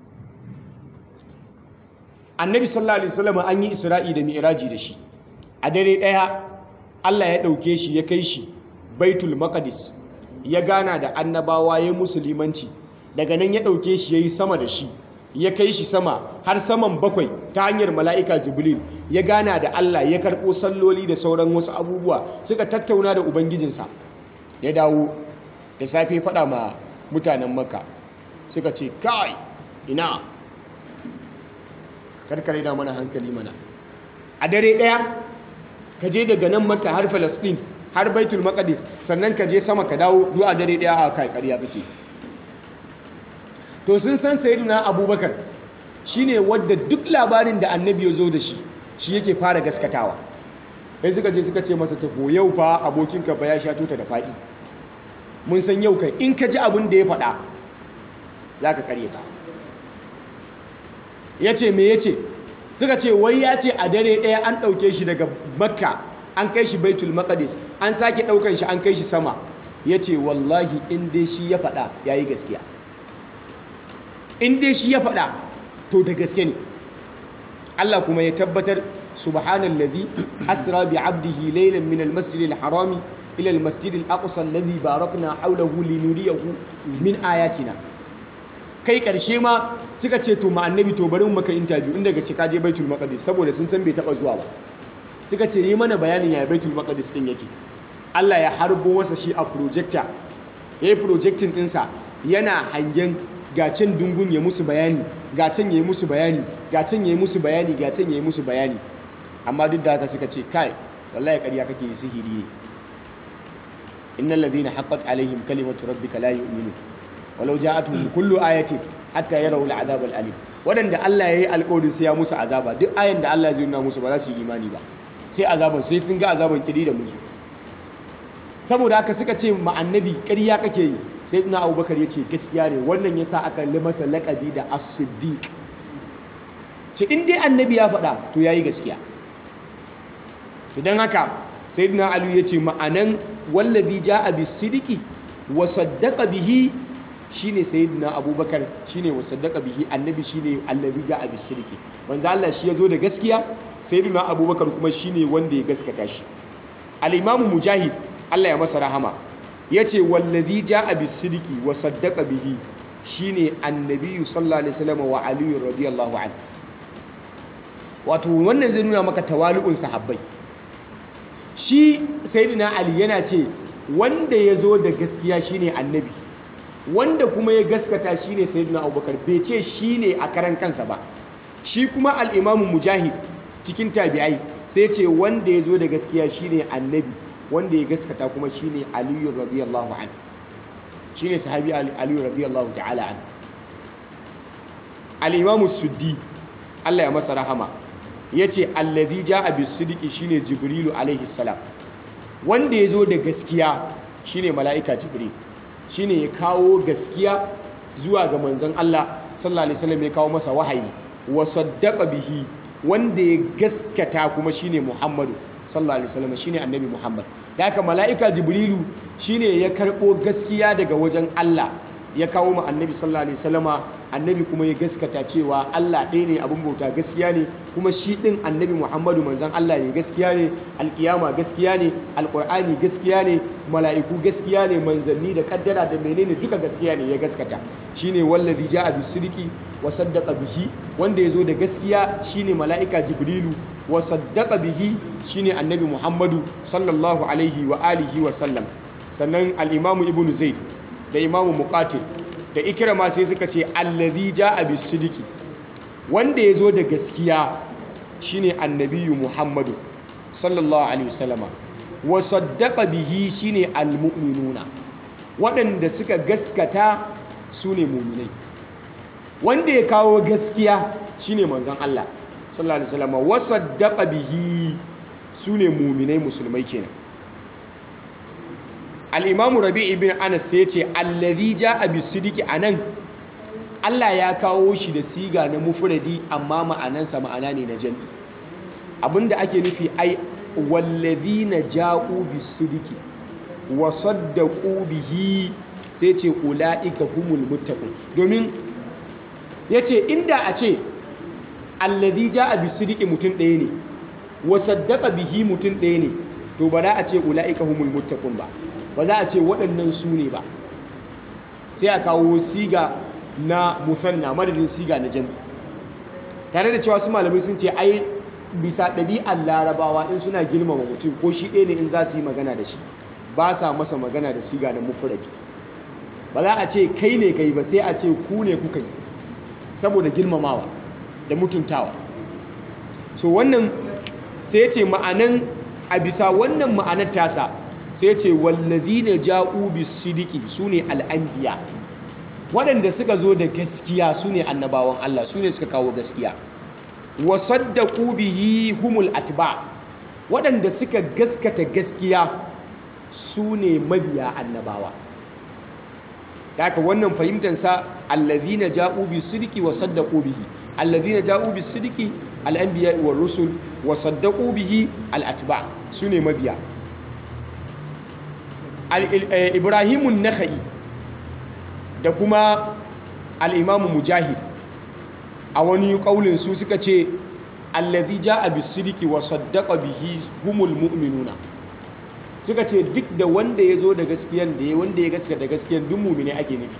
annabi sallallahu alaihi wasallam an yi isra'i da mi'raji da shi a dare daya Allah ya dauke shi ya kai shi baitul maqdis ya gana da annabawa ya musulmanci daga nan ya ɗauke shi ya yi sama da shi ya kai shi sama har saman bakwai ta hanyar mala'ika jibril ya gana da Allah ya karɓo salloli da sauran wasu abubuwa suka tattauna da ubangijinsa ya dawo da safe faɗa ma mutanen makka suka ce kai ina karkare da mana hankali mana a dare ɗaya ka je daga nan makka har falastin har baitul maqdis sannan ka je sama ka dawo duk a dare daya a kai ƙarya kake to sun san sayyidina abubakar shine wadda duk labarin da annabi ya zo da shi shi yake fara gaskatawa sai suka je suka ce masa tafo yau fa abokinka fa ya sha tuta da faɗi mun san yau kai in ka ji abin da ya faɗa za ka karye ta ya ce me ya ce suka ce wai ya ce a dare ɗaya an ɗauke shi daga makka an kai shi baitul maqdis an sake ɗaukan shi an kai shi sama ya ce wallahi in dai shi ya faɗa ya yi gaskiya in dai shi ya faɗa to da gaske ne Allah kuma ya tabbatar subhanallazi asra bi abdihi laylan min almasjid alharami ila almasjid alaqsa alladhi barakna hawlahu linuriyahu min ayatina kai karshe ma suka ce to ma annabi to bari mu maka interview inda ga cika je baitul maqdis saboda sun san bai taba zuwa ba suka ce yi mana bayanin ya baitul maqdis din yake Allah ya harbo wasa shi a projector yayi projecting dinsa yana hangen gacin dungun ya musu bayani gacin ya yi musu bayani gacin ya yi musu bayani gacin ya yi musu bayani amma duk da haka suka ce kai wallahi ƙarya kake yi sihiri ne innal ladhina haqqat alaihim kalimatu rabbika la yu'minun walau ja'atuhum kullu ayatin hatta yarawu al'adab al'alim wadanda Allah yayi alƙawarin sai ya musu azaba duk ayan da Allah zai nuna musu ba za su yi imani ba sai azaban sai sun ga azaban kiri da musu saboda haka suka ce ma annabi ƙarya kake yi sai na abubakar ya ce gaskiya ne wannan ya sa aka li masa laƙabi da as-siddiq ce in dai annabi ya faɗa to ya yi gaskiya idan haka sai na alu ya ce ma'anan wallazi ja a bisidiki wa saddaka bihi shine sayyidina abubakar shine wa saddaka bihi annabi shine allazi ja a bisidiki manzo Allah shi ya zo da gaskiya sayyidina abubakar kuma shine wanda ya gaskata shi al-imamu mujahid Allah ya masa rahama ya ce wallazi ja a bisidiki wa saddaka bihi shine annabiyu sallallahu alaihi wasallam wa aliyu radiyallahu an wato wannan zai nuna maka tawali'un sahabbai shi sayyidina ali yana ce wanda ya zo da gaskiya shine annabi wanda kuma ya gaskata shine sayyidina abubakar bai ce shine a karan kansa ba shi kuma al-imamu mujahid cikin tabi'ai sai ce wanda ya zo da gaskiya shine annabi wanda ya gaskata kuma shine aliyu radiyallahu an shine sahabi aliyu radiyallahu ta'ala an al-imamu suddi Allah ya masa rahama yace allazi jaa bis-sidqi shine jibrilu alaihi salam wanda ya zo da gaskiya shine mala'ika jibril shine ya kawo gaskiya zuwa ga manzon Allah sallallahu alaihi wasallam ya kawo masa wahayi wa saddaqa bihi wanda ya gaskata kuma shine muhammadu sallallahu alaihi wasallam shine annabi Muhammad da haka mala'ika Jibrilu shine ya karbo gaskiya daga wajen Allah ya kawo mu annabi sallallahu alaihi wasallama annabi kuma ya gaskata cewa Allah ɗaya ne abin bauta gaskiya ne kuma shi ɗin annabi Muhammadu manzon Allah ne gaskiya ne alkiyama gaskiya ne alqur'ani gaskiya ne mala'iku gaskiya ne manzanni da kaddara da menene duka gaskiya ne ya gaskata shine wallazi ja'a bisidqi wa saddaqa bihi wanda yazo da gaskiya shine mala'ika Jibrilu wa saddaqa bihi shine annabi Muhammadu sallallahu alaihi wa alihi wa sallam sannan al-imamu ibnu zaid da imamu muqatil da ikrama sai suka ce allazi jaa bisidiki wanda yazo da gaskiya shine annabiyu Muhammadu sallallahu alaihi wasallama wa saddaqa bihi shine almu'minuna waɗanda suka gaskata sune mu'minai wanda ya kawo gaskiya shine manzon Allah sallallahu alaihi wasallama wa saddaqa bihi sune mu'minai musulmai kenan al'imamu rabi ibn anas sai ce allazi ja a bisidiki a nan allah ya kawo shi da siga na mufuradi amma ma'anansa ma'ana ne na jami abinda ake nufi ai wallazi na ja'u bisidiki wa saddaƙu bihi sai ce ula'ika humul muttaqun domin ya ce inda a ce allazi ja a bisidiki mutum ɗaya ne wa saddaƙa bihi mutum ɗaya ne to ba za a ce ula'ika humul muttaqun ba ba za a ce waɗannan su ne ba sai a kawo siga na musanna madadin siga na jami tare da cewa su malamai sun ce ai bisa ɗabi'ar larabawa in suna girmama mutum ko shi ɗaya ne in za su yi magana da shi ba sa masa magana da siga na mufuradi ba za a ce kai ne kai ba sai a ce ku ne kuka yi saboda girmamawa da mutuntawa so wannan sai ce ma'anan a bisa wannan ma'anar tasa sai ce wallazi ne ja'u bisidiki su ne al'ambiya waɗanda suka zo da gaskiya su ne annabawan Allah su ne suka kawo gaskiya wa saddaqu bihi humul atba waɗanda suka gaskata gaskiya su ne mabiya annabawa da haka wannan fahimtansa allazina ja'u bi sidqi wa saddaqu bihi allazina ja'u bi sidqi al-anbiya wa rusul wa saddaqu bihi al-atba su ne mabiya ibrahimun nakhai da kuma al'imamu mujahid a wani ƙaunin su suka ce allazi ja a bisiriki wa saddaka bihi humul mu'minuna suka ce duk da wanda ya zo da gaskiyan da ya wanda ya gaska da gaskiyan duk mumine ake nufi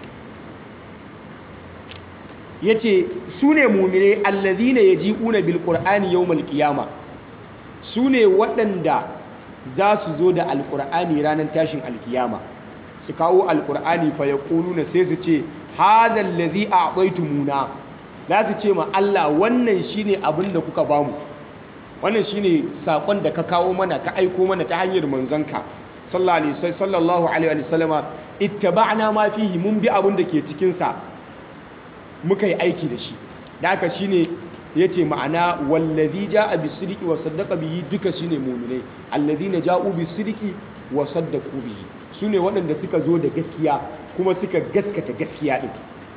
ya ce su ne mumine allazi ne ya ji una bil ƙur'ani yau malƙiyama su ne waɗanda za su zo da alƙur'ani ranar tashin alkiyama su kawo alkur'ani fa ya na sai su ce hadal ladhi a'taytumuna za su ce ma Allah wannan shine abin da kuka bamu wannan shine sakon da ka kawo mana ka aiko mana ta hanyar manzanka sallallahu alaihi wa sallama ittaba'na ma fihi mun bi abin da ke cikin sa muka yi aiki da shi da haka shine yace ma'ana wallazi ja'a bisidqi wa saddaqa bihi duka shine mu'minai allazina ja'u bisidqi wa saddaqu bihi su ne waɗanda suka zo da gaskiya kuma suka gaskata gaskiya ɗin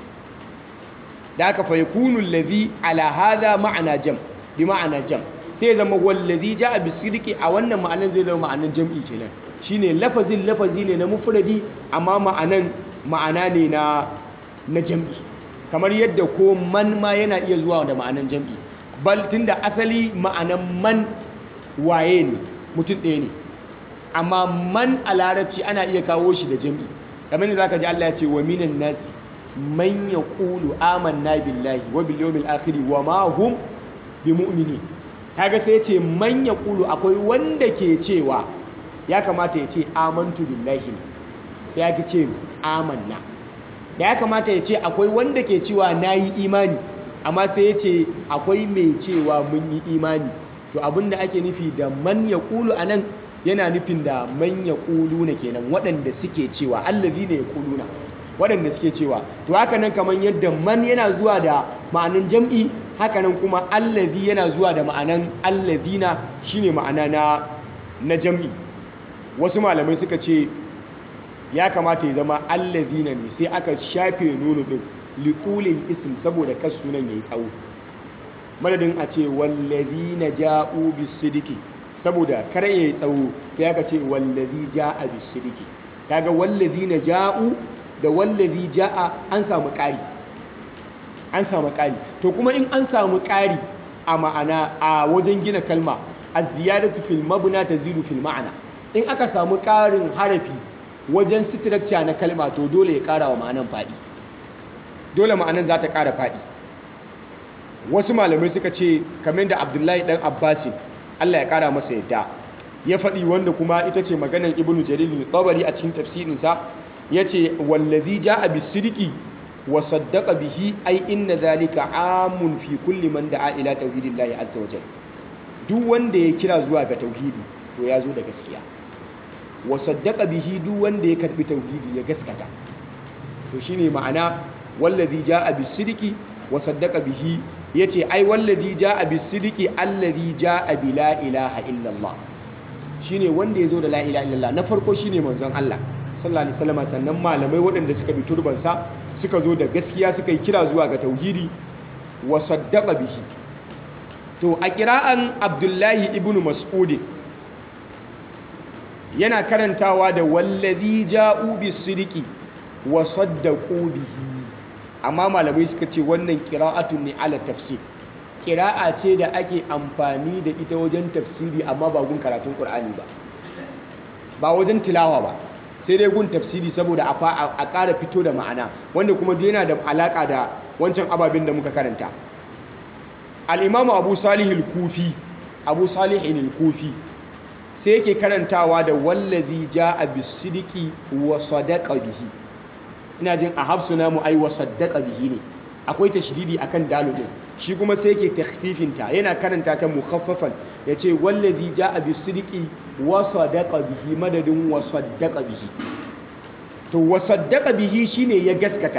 da aka fa yakunu allazi ala hadha ma'ana jam bi ma'ana jam sai zama wallazi ja'a bisirki a wannan ma'anan zai zama ma'anan jam'i kenan shine lafazin lafazi ne na mufradi amma ma'anan ma'ana ne na na jam'i kamar yadda ko man ma yana iya zuwa da ma'anan jam'i bal tunda asali ma'anan man waye ne mutum ɗaya ne amma man a larabci ana iya kawo shi da jam'i kamar da zaka ji Allah ya ce wa minan nasi man yaqulu amanna billahi wa bil yawmil akhir wa ma hum bimu'minin kaga sai ya ce man yaqulu akwai wanda ke cewa ya kamata ya ce amantu billahi sai ya ce amanna da ya kamata ya ce akwai wanda ke cewa nayi imani amma sai ya ce akwai mai cewa mun yi imani to abinda ake nufi da man yaqulu anan yana nufin da manya ƙuluna kenan waɗanda suke cewa allazi ne ya ƙuluna waɗanda suke cewa to haka nan kamar yadda man yana zuwa da ma'anan jam'i haka nan kuma allazi yana zuwa da ma'anan allazina shine ma'ana na na jam'i wasu malamai suka ce ya kamata ya zama allazina ne sai aka shafe nunu din liqulil ism saboda kas sunan yayi tsawo madadin a ce wallazina ja'u bisidiki saboda kar ya yi tsawo sai aka ce wallazi ja'a bisirki kaga wallazi na ja'u da wallazi ja'a an samu ƙari an samu ƙari to kuma in an samu ƙari a ma'ana a wajen gina kalma az-ziyadatu fil mabna tazidu fil ma'ana in aka samu ƙarin harafi wajen structure na kalma to dole ya ƙara wa ma'anan faɗi dole ma'anan za ta ƙara faɗi wasu malamai suka ce kamar da Abdullahi dan Abbasin Allah ya kara masa yadda ya faɗi wanda kuma ita ce maganar ibnu jarir al-tabari a cikin tafsirinsa yace wallazi jaa bis-sidqi wa saddaqa bihi ay inna zalika amun fi kulli man da'a ila tauhidillahi azza wa jalla duk wanda ya kira zuwa ga tauhidi to ya zo da gaskiya wa saddaqa bihi duk wanda ya karbi tauhidi ya gaskata to shine ma'ana wallazi jaa bis-sidqi wa saddaqa bihi yace ai wallazi jaa bis-sidqi allazi jaa bi la ilaha illa Allah shine wanda yazo da la ilaha illa Allah na farko shine manzon Allah sallallahu alaihi wasallam sannan malamai waɗanda suka bi turban sa suka zo da gaskiya suka yi kira zuwa ga tauhidi wa saddaqa bihi to a kira'an Abdullahi ibn Mas'ud yana karantawa da wallazi ja'u bis-sidqi wa saddaqu bihi amma malamai suka ce wannan kira'atun ne ala tafsir kira'a ce da ake amfani da ita wajen tafsiri amma ba gun karatun Qur'ani ba ba wajen tilawa ba sai dai gun tafsiri saboda a ƙara fito da ma'ana wanda kuma yana da alaƙa da wancan ababen da muka karanta al-imamu abu salih al-kufi abu salih al-kufi sai yake karantawa da wallazi ja'a bis-sidqi wa sadaqa bihi ina jin a hafsu namu ai wa saddaqa bihi ne akwai tashdidi akan dalu din shi kuma sai yake takhfifin ta yana karanta ta mukhaffafan yace wallazi jaa bisidqi wa sadaqa bihi madadin wa saddaqa bihi to wa saddaqa bihi shine ya gaskata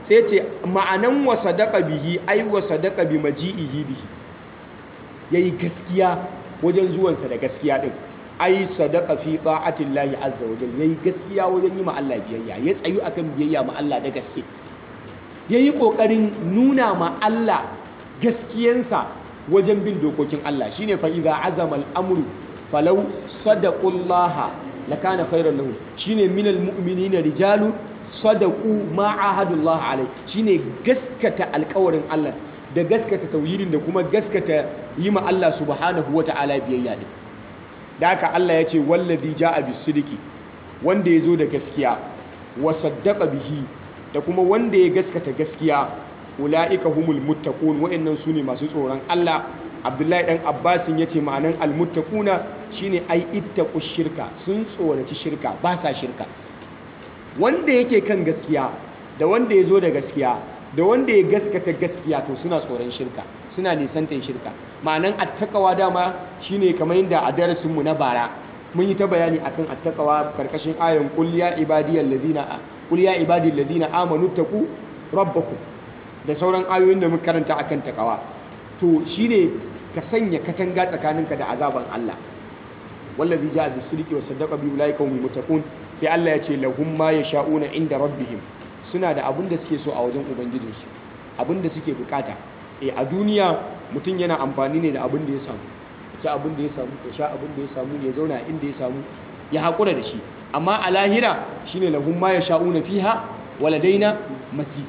sai ce ma'anan wa sadaqa bihi ai wa sadaqa bi maji'ihi bihi yayi gaskiya wajen zuwansa da gaskiya din ai sadaqa fi ta'atillahi azza wa jalla yayi gaskiya wajen yi ma Allah biyayya ya tsayu akan biyayya ma Allah da gaske yayi kokarin nuna ma Allah gaskiyansa wajen bin dokokin Allah shine fa idza azama al-amru falau sadaqullaha lakana khairan lahum shine minal mu'minina rijalu sadaqu ma ahadullah alai shine gaskata alƙawarin Allah da gaskata tauhidin da kuma gaskata yi ma Allah subhanahu wata'ala biyayya din da haka Allah ya ce wallazi ja'a bisidiki wanda ya zo da gaskiya wa saddaqa bihi da kuma wanda ya gaskata gaskiya ulaika humul muttaqun wa'annan sune masu tsoron Allah Abdullahi dan Abbasin yace ma'anan almuttaquna shine ai ittaqu shirka sun tsoraci shirka ba sa shirka wanda yake kan gaskiya da wanda ya zo da gaskiya da wanda ya gaskata gaskiya to suna tsoron shirka suna nisantan shirka ma'anan attaqawa dama shine kamar yadda a darasin mu na bara mun yi ta bayani akan attaqawa karkashin ayan qul ya ibadiyal ladina qul ya ibadil ladina amanu taqu rabbakum da sauran ayoyin da muka karanta akan takawa to shine ka sanya katanga tsakaninka da azaban Allah wallazi ja'a bis-sidqi wa saddaqa bi ulaika humul muttaqun sai Allah ya ce lahum ma yasha'una inda rabbihim suna da abin da suke so a wajen ubangijinsu abin da suke bukata eh a duniya mutum yana amfani ne da abin da ya samu ya ci abin da ya samu ya sha abin da ya samu ya zauna inda ya samu ya haƙura da shi amma a lahira shine lahum ma yasha'una fiha waladaina mazid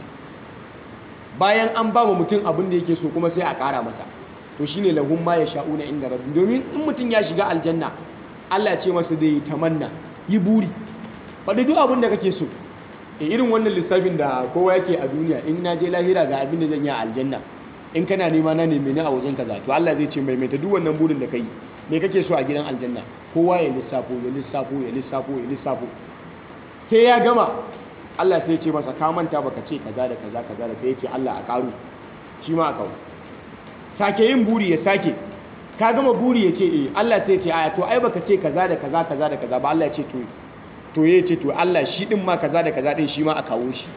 bayan an ba wa mutum abin da yake so kuma sai a ƙara masa to shine lahum ma yasha'una inda rabbi domin in mutum ya shiga aljanna Allah ya ce masa da yi tamanna yi buri faɗi duk abin da kake so e irin wannan lissafin da kowa yake a duniya in na je lahira ga abin da zan yi a aljanna in kana nema na neme ni a wajen kaza to Allah zai ce mai mai ta duk wannan burin da kai me kake so a gidan aljanna kowa ya lissafo ya lissafo ya lissafo ya lissafo sai ya gama Allah sai ya ce masa ka manta baka ce kaza da kaza kaza da sai ya ce Allah a karu shi ma a kawo sake yin buri ya sake ka gama buri ya ce eh Allah sai ya ce aya to ai baka ce kaza da kaza kaza da kaza ba Allah ya ce to to ya ce to Allah shi din ma kaza da kaza din shi ma a kawo shi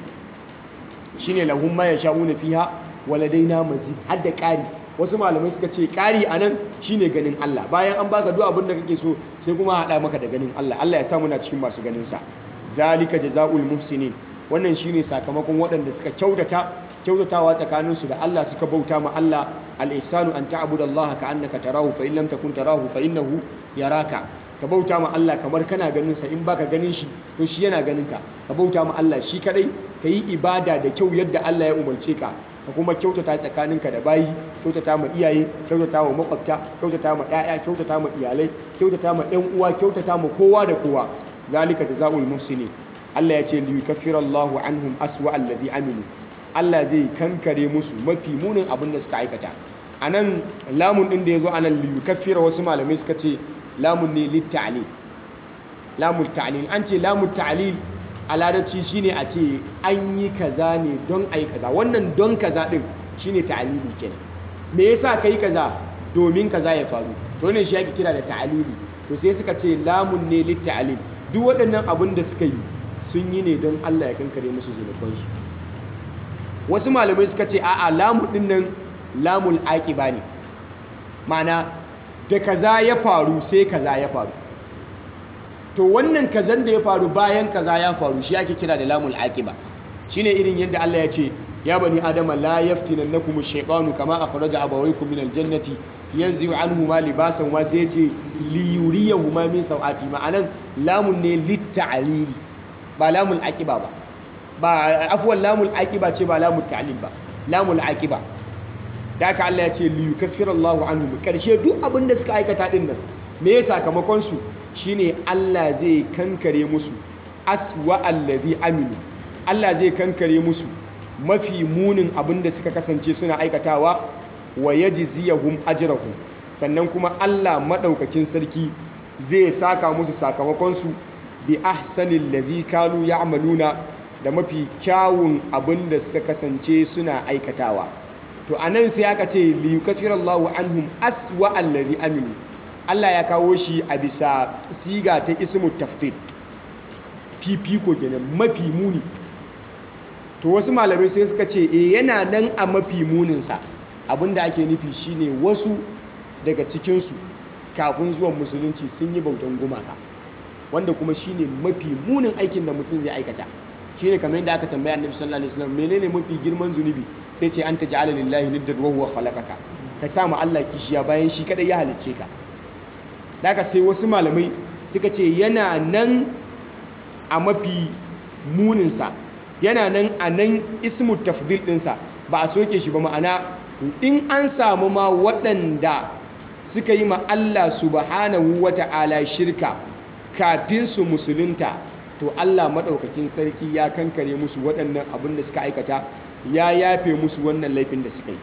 shine lahum ma yasha'una fiha waladaina mazid har da ƙari wasu malamai suka ce ƙari anan shine ganin Allah bayan an baka duk abin da kake so sai kuma haɗa maka da ganin Allah Allah ya sa muna cikin masu ganin sa zalika jazaul muhsinin wannan shine sakamakon waɗanda suka kyautata kyautatawa tsakaninsu da Allah suka bauta ma Allah al-ihsanu an ta'budallaha ka'annaka tarahu fa in lam takun tarahu fa innahu yaraka ka bauta ma Allah kamar kana ganin sa in baka ganin shi to shi yana ganin ka ka bauta ma Allah shi kadai ka yi ibada da kyau yadda Allah ya umarce ka ka kuma kyautata tsakaninka da bayi kyautata ma iyaye kyautata ma makwabta kyautata ma ƴaƴa kyautata ma iyalai kyautata ma ƴan uwa kyautata ma kowa da kowa zalika jazaul muhsinin Allah ya ce li yukaffirallahu anhum aswa alladhi amilu Allah zai kankare musu mafi munin abin da suka aikata anan lamun din da yazo anan li yukaffira wasu malamai suka ce lamun ne litta'lil lamun ta'lil an ce lamun ta'lil a larabci shine a ce an yi kaza ne don ai kaza wannan don kaza din shine ta'lili kenan me yasa kai kaza domin kaza ya faru to ne shi yake kira da ta'lili to sai suka ce lamun ne litta'lil duk waɗannan abin da suka yi sun yi ne don Allah ya kankare musu zunubansu wasu malamai suka ce a'a lamu din nan lamul aqiba ne ma'ana da kaza ya faru sai kaza ya faru to wannan kazan da ya faru bayan kaza ya faru shi ake kira da lamul aqiba shine irin yadda Allah ya ce ya bani adama la yaftinannakum ash-shaytanu kama akhraja abawaykum min al-jannati yanzu anhuma libasan wa sai ce li yuriyahuma min sawati ma'anan lamun ne lit-ta'lili ba lamul aqiba ba ba afwan lamul aqiba ce ba lamul ta'lil ba lamul aqiba da haka Allah ya ce li yukaffira Allahu anhum karshe duk abin da suka aikata din nan me ya sakamakon su shine Allah zai kankare musu aswa allazi aminu Allah zai kankare musu mafi munin abin da suka kasance suna aikatawa wa yajziyahum ajrahum sannan kuma Allah madaukakin sarki zai saka musu sakamakon su bi ahsanil ladhi kanu ya'maluna da mafi kyawun abin da suka kasance suna aikatawa to anan sai aka ce li yukaffirallahu anhum aswa allazi aminu Allah ya kawo shi a bisa siga ta ismu tafdil fifiko kenan mafi muni to wasu malamai sai suka ce e yana nan a mafi muninsa abinda ake nufi shine wasu daga cikinsu kafin zuwan musulunci sun yi bautan gumaka wanda kuma shine mafi munin aikin da mutum zai aikata shine kamar yadda aka tambaya annabi sallallahu alaihi wasallam menene mafi girman zunubi sai ce anta ja'ala lillahi niddan wa huwa khalaqaka ka sa ma Allah kishiya bayan shi kadai ya halicce ka daga sai wasu malamai suka ce yana nan a mafi muninsa yana nan a nan ismu tafdil ɗinsa ba a soke shi ba ma'ana in an samu ma waɗanda suka yi ma Allah subhanahu wa ta'ala shirka kafin su musulunta to Allah maɗaukakin sarki ya kankare musu waɗannan abin da suka aikata ya yafe musu wannan laifin da suka yi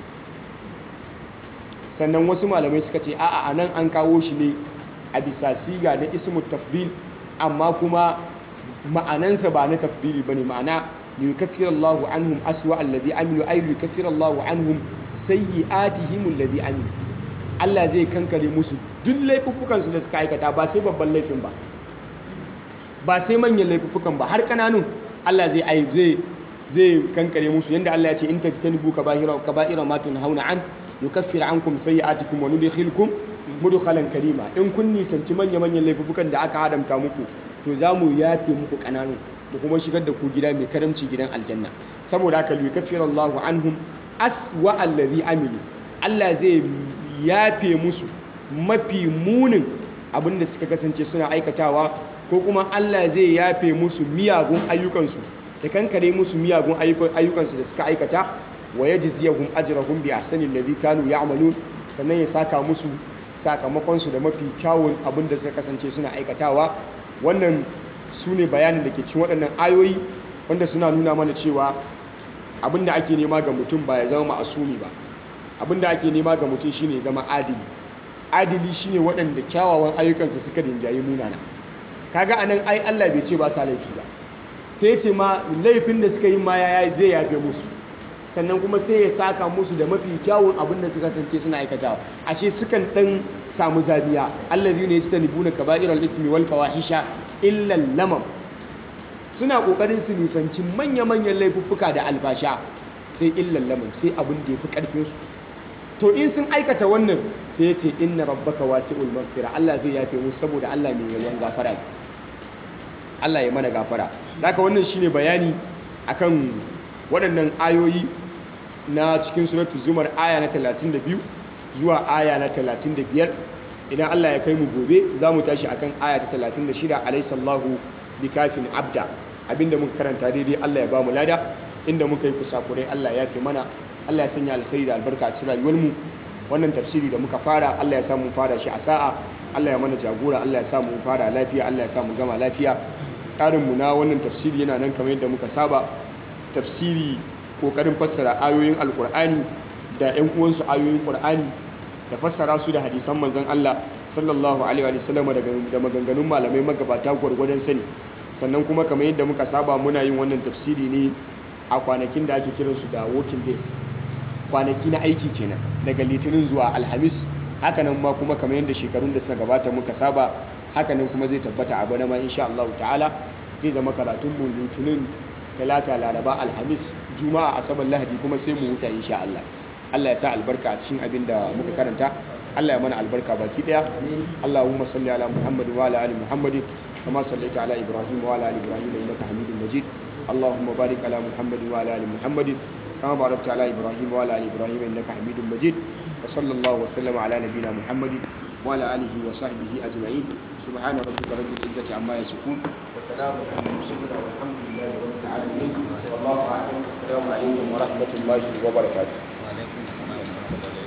sannan wasu malamai suka ce a'a a nan an kawo shi ne a bisa siga na ismu tafdil amma kuma ma'anansa ba na tafdili bane ma'ana liyukaffira Allahu anhum aswa alladhi amilu ay liyukaffira Allahu anhum sayyi'atihim alladhi amilu Allah zai kankare musu duk laifuffukan su da suka aikata ba sai babban laifin ba ba sai manyan laifuffukan ba har kananun Allah zai ai zai zai kankare musu yanda Allah ya ce in tajtanibu kaba'ira kaba'ira ma tunhauna an yukaffir ankum sayyi'atikum wa nudkhilukum mudkhalan karima in kun nisanci manya manyan laifuffukan da aka hadamta muku to za mu yafe muku kananu da kuma shigar da ku gida mai karamci gidan aljanna saboda haka yukaffir Allahu anhum aswa allazi amilu Allah zai yafe musu mafi munin abinda suka kasance suna aikatawa ko kuma Allah zai yafe musu miyagun ayyukansu da kankare musu miyagun ayyukansu da suka aikata wa yajziyahum ajrahum bi ahsani alladhi kanu ya'malun sannan ya saka musu sakamakonsu da mafi kyawun abin da suka kasance suna aikatawa wannan su ne bayanin da ke cin waɗannan ayoyi wanda suna nuna mana cewa abin da ake nema ga mutum ba ya zama ma'asumi ba abin da ake nema ga mutum shine zama adili adili shine waɗanda kyawawan ayyukansa suka rinjayi munana kaga anan ai Allah bai ce ba sa laifi ba sai ce ma laifin da suka yi ma ya zai yafe musu sannan kuma sai ya saka musu da mafi kyawun abin da suka kasance suna aikatawa ashe sukan dan samu zabiya allazina yastanibuna kaba'iral ithmi wal fawahisha illa lamam suna kokarin su nisanci manya-manyan laifuffuka da albasha sai illa lamam sai abin da yafi karfin su to in sun aikata wannan sai yace inna rabbaka wasi'ul maghfira Allah zai yafe musu saboda Allah mai yawan gafara ne Allah ya mana gafara haka wannan shine bayani akan waɗannan ayoyi na cikin suratul zumar aya na 32 zuwa aya na 35 idan Allah ya kai mu gobe za mu tashi akan aya ta 36 alaisallahu bikafin abda abinda muka karanta daidai Allah ya ba mu lada inda muka yi kusakurai Allah ya fi mana Allah ya sanya alkhairi da albarka a cikin rayuwar mu wannan tafsiri da muka fara Allah ya sa mu fara shi a sa'a Allah ya mana jagora Allah ya sa mu fara lafiya Allah ya sa mu gama lafiya tsarin mu na wannan tafsiri yana nan kamar yadda muka saba tafsiri kokarin fassara ayoyin alkur'ani da ƴan uwansu ayoyin qur'ani da fassara su da hadisan manzon Allah sallallahu alaihi wa sallam da maganganun malamai magabata gwargwadon sani sannan kuma kamar yadda muka saba muna yin wannan tafsiri ne a kwanakin da ake kiransu da working days kwanaki na aiki kenan daga litinin zuwa alhamis hakanan ma kuma kamar yadda shekarun da suka gabata muka saba hakanan kuma zai tabbata a bana ma insha Allah ta'ala zai zama karatun mu litinin talata laraba alhamis juma'a asabar lahadi kuma sai mu huta insha Allah Allah ya sa albarka a cikin abin da muka karanta Allah ya mana albarka baki daya Allahumma salli ala Muhammad wa ala ali Muhammad kama sallaita ala Ibrahim wa ala ali Ibrahim innaka Hamidum Majid Allahumma barik ala Muhammad wa ala ali Muhammad kama barakta ala Ibrahim wa ala ali Ibrahim innaka Hamidum Majid wa sallallahu wa sallama ala nabiyyina Muhammad wa ala alihi wa sahbihi ajma'in subhana rabbika rabbil izzati amma yasifun wa salamun ala mursalin walhamdulillahi rabbil alamin wallahu a'lam assalamu alaikum wa rahmatullahi wa barakatuh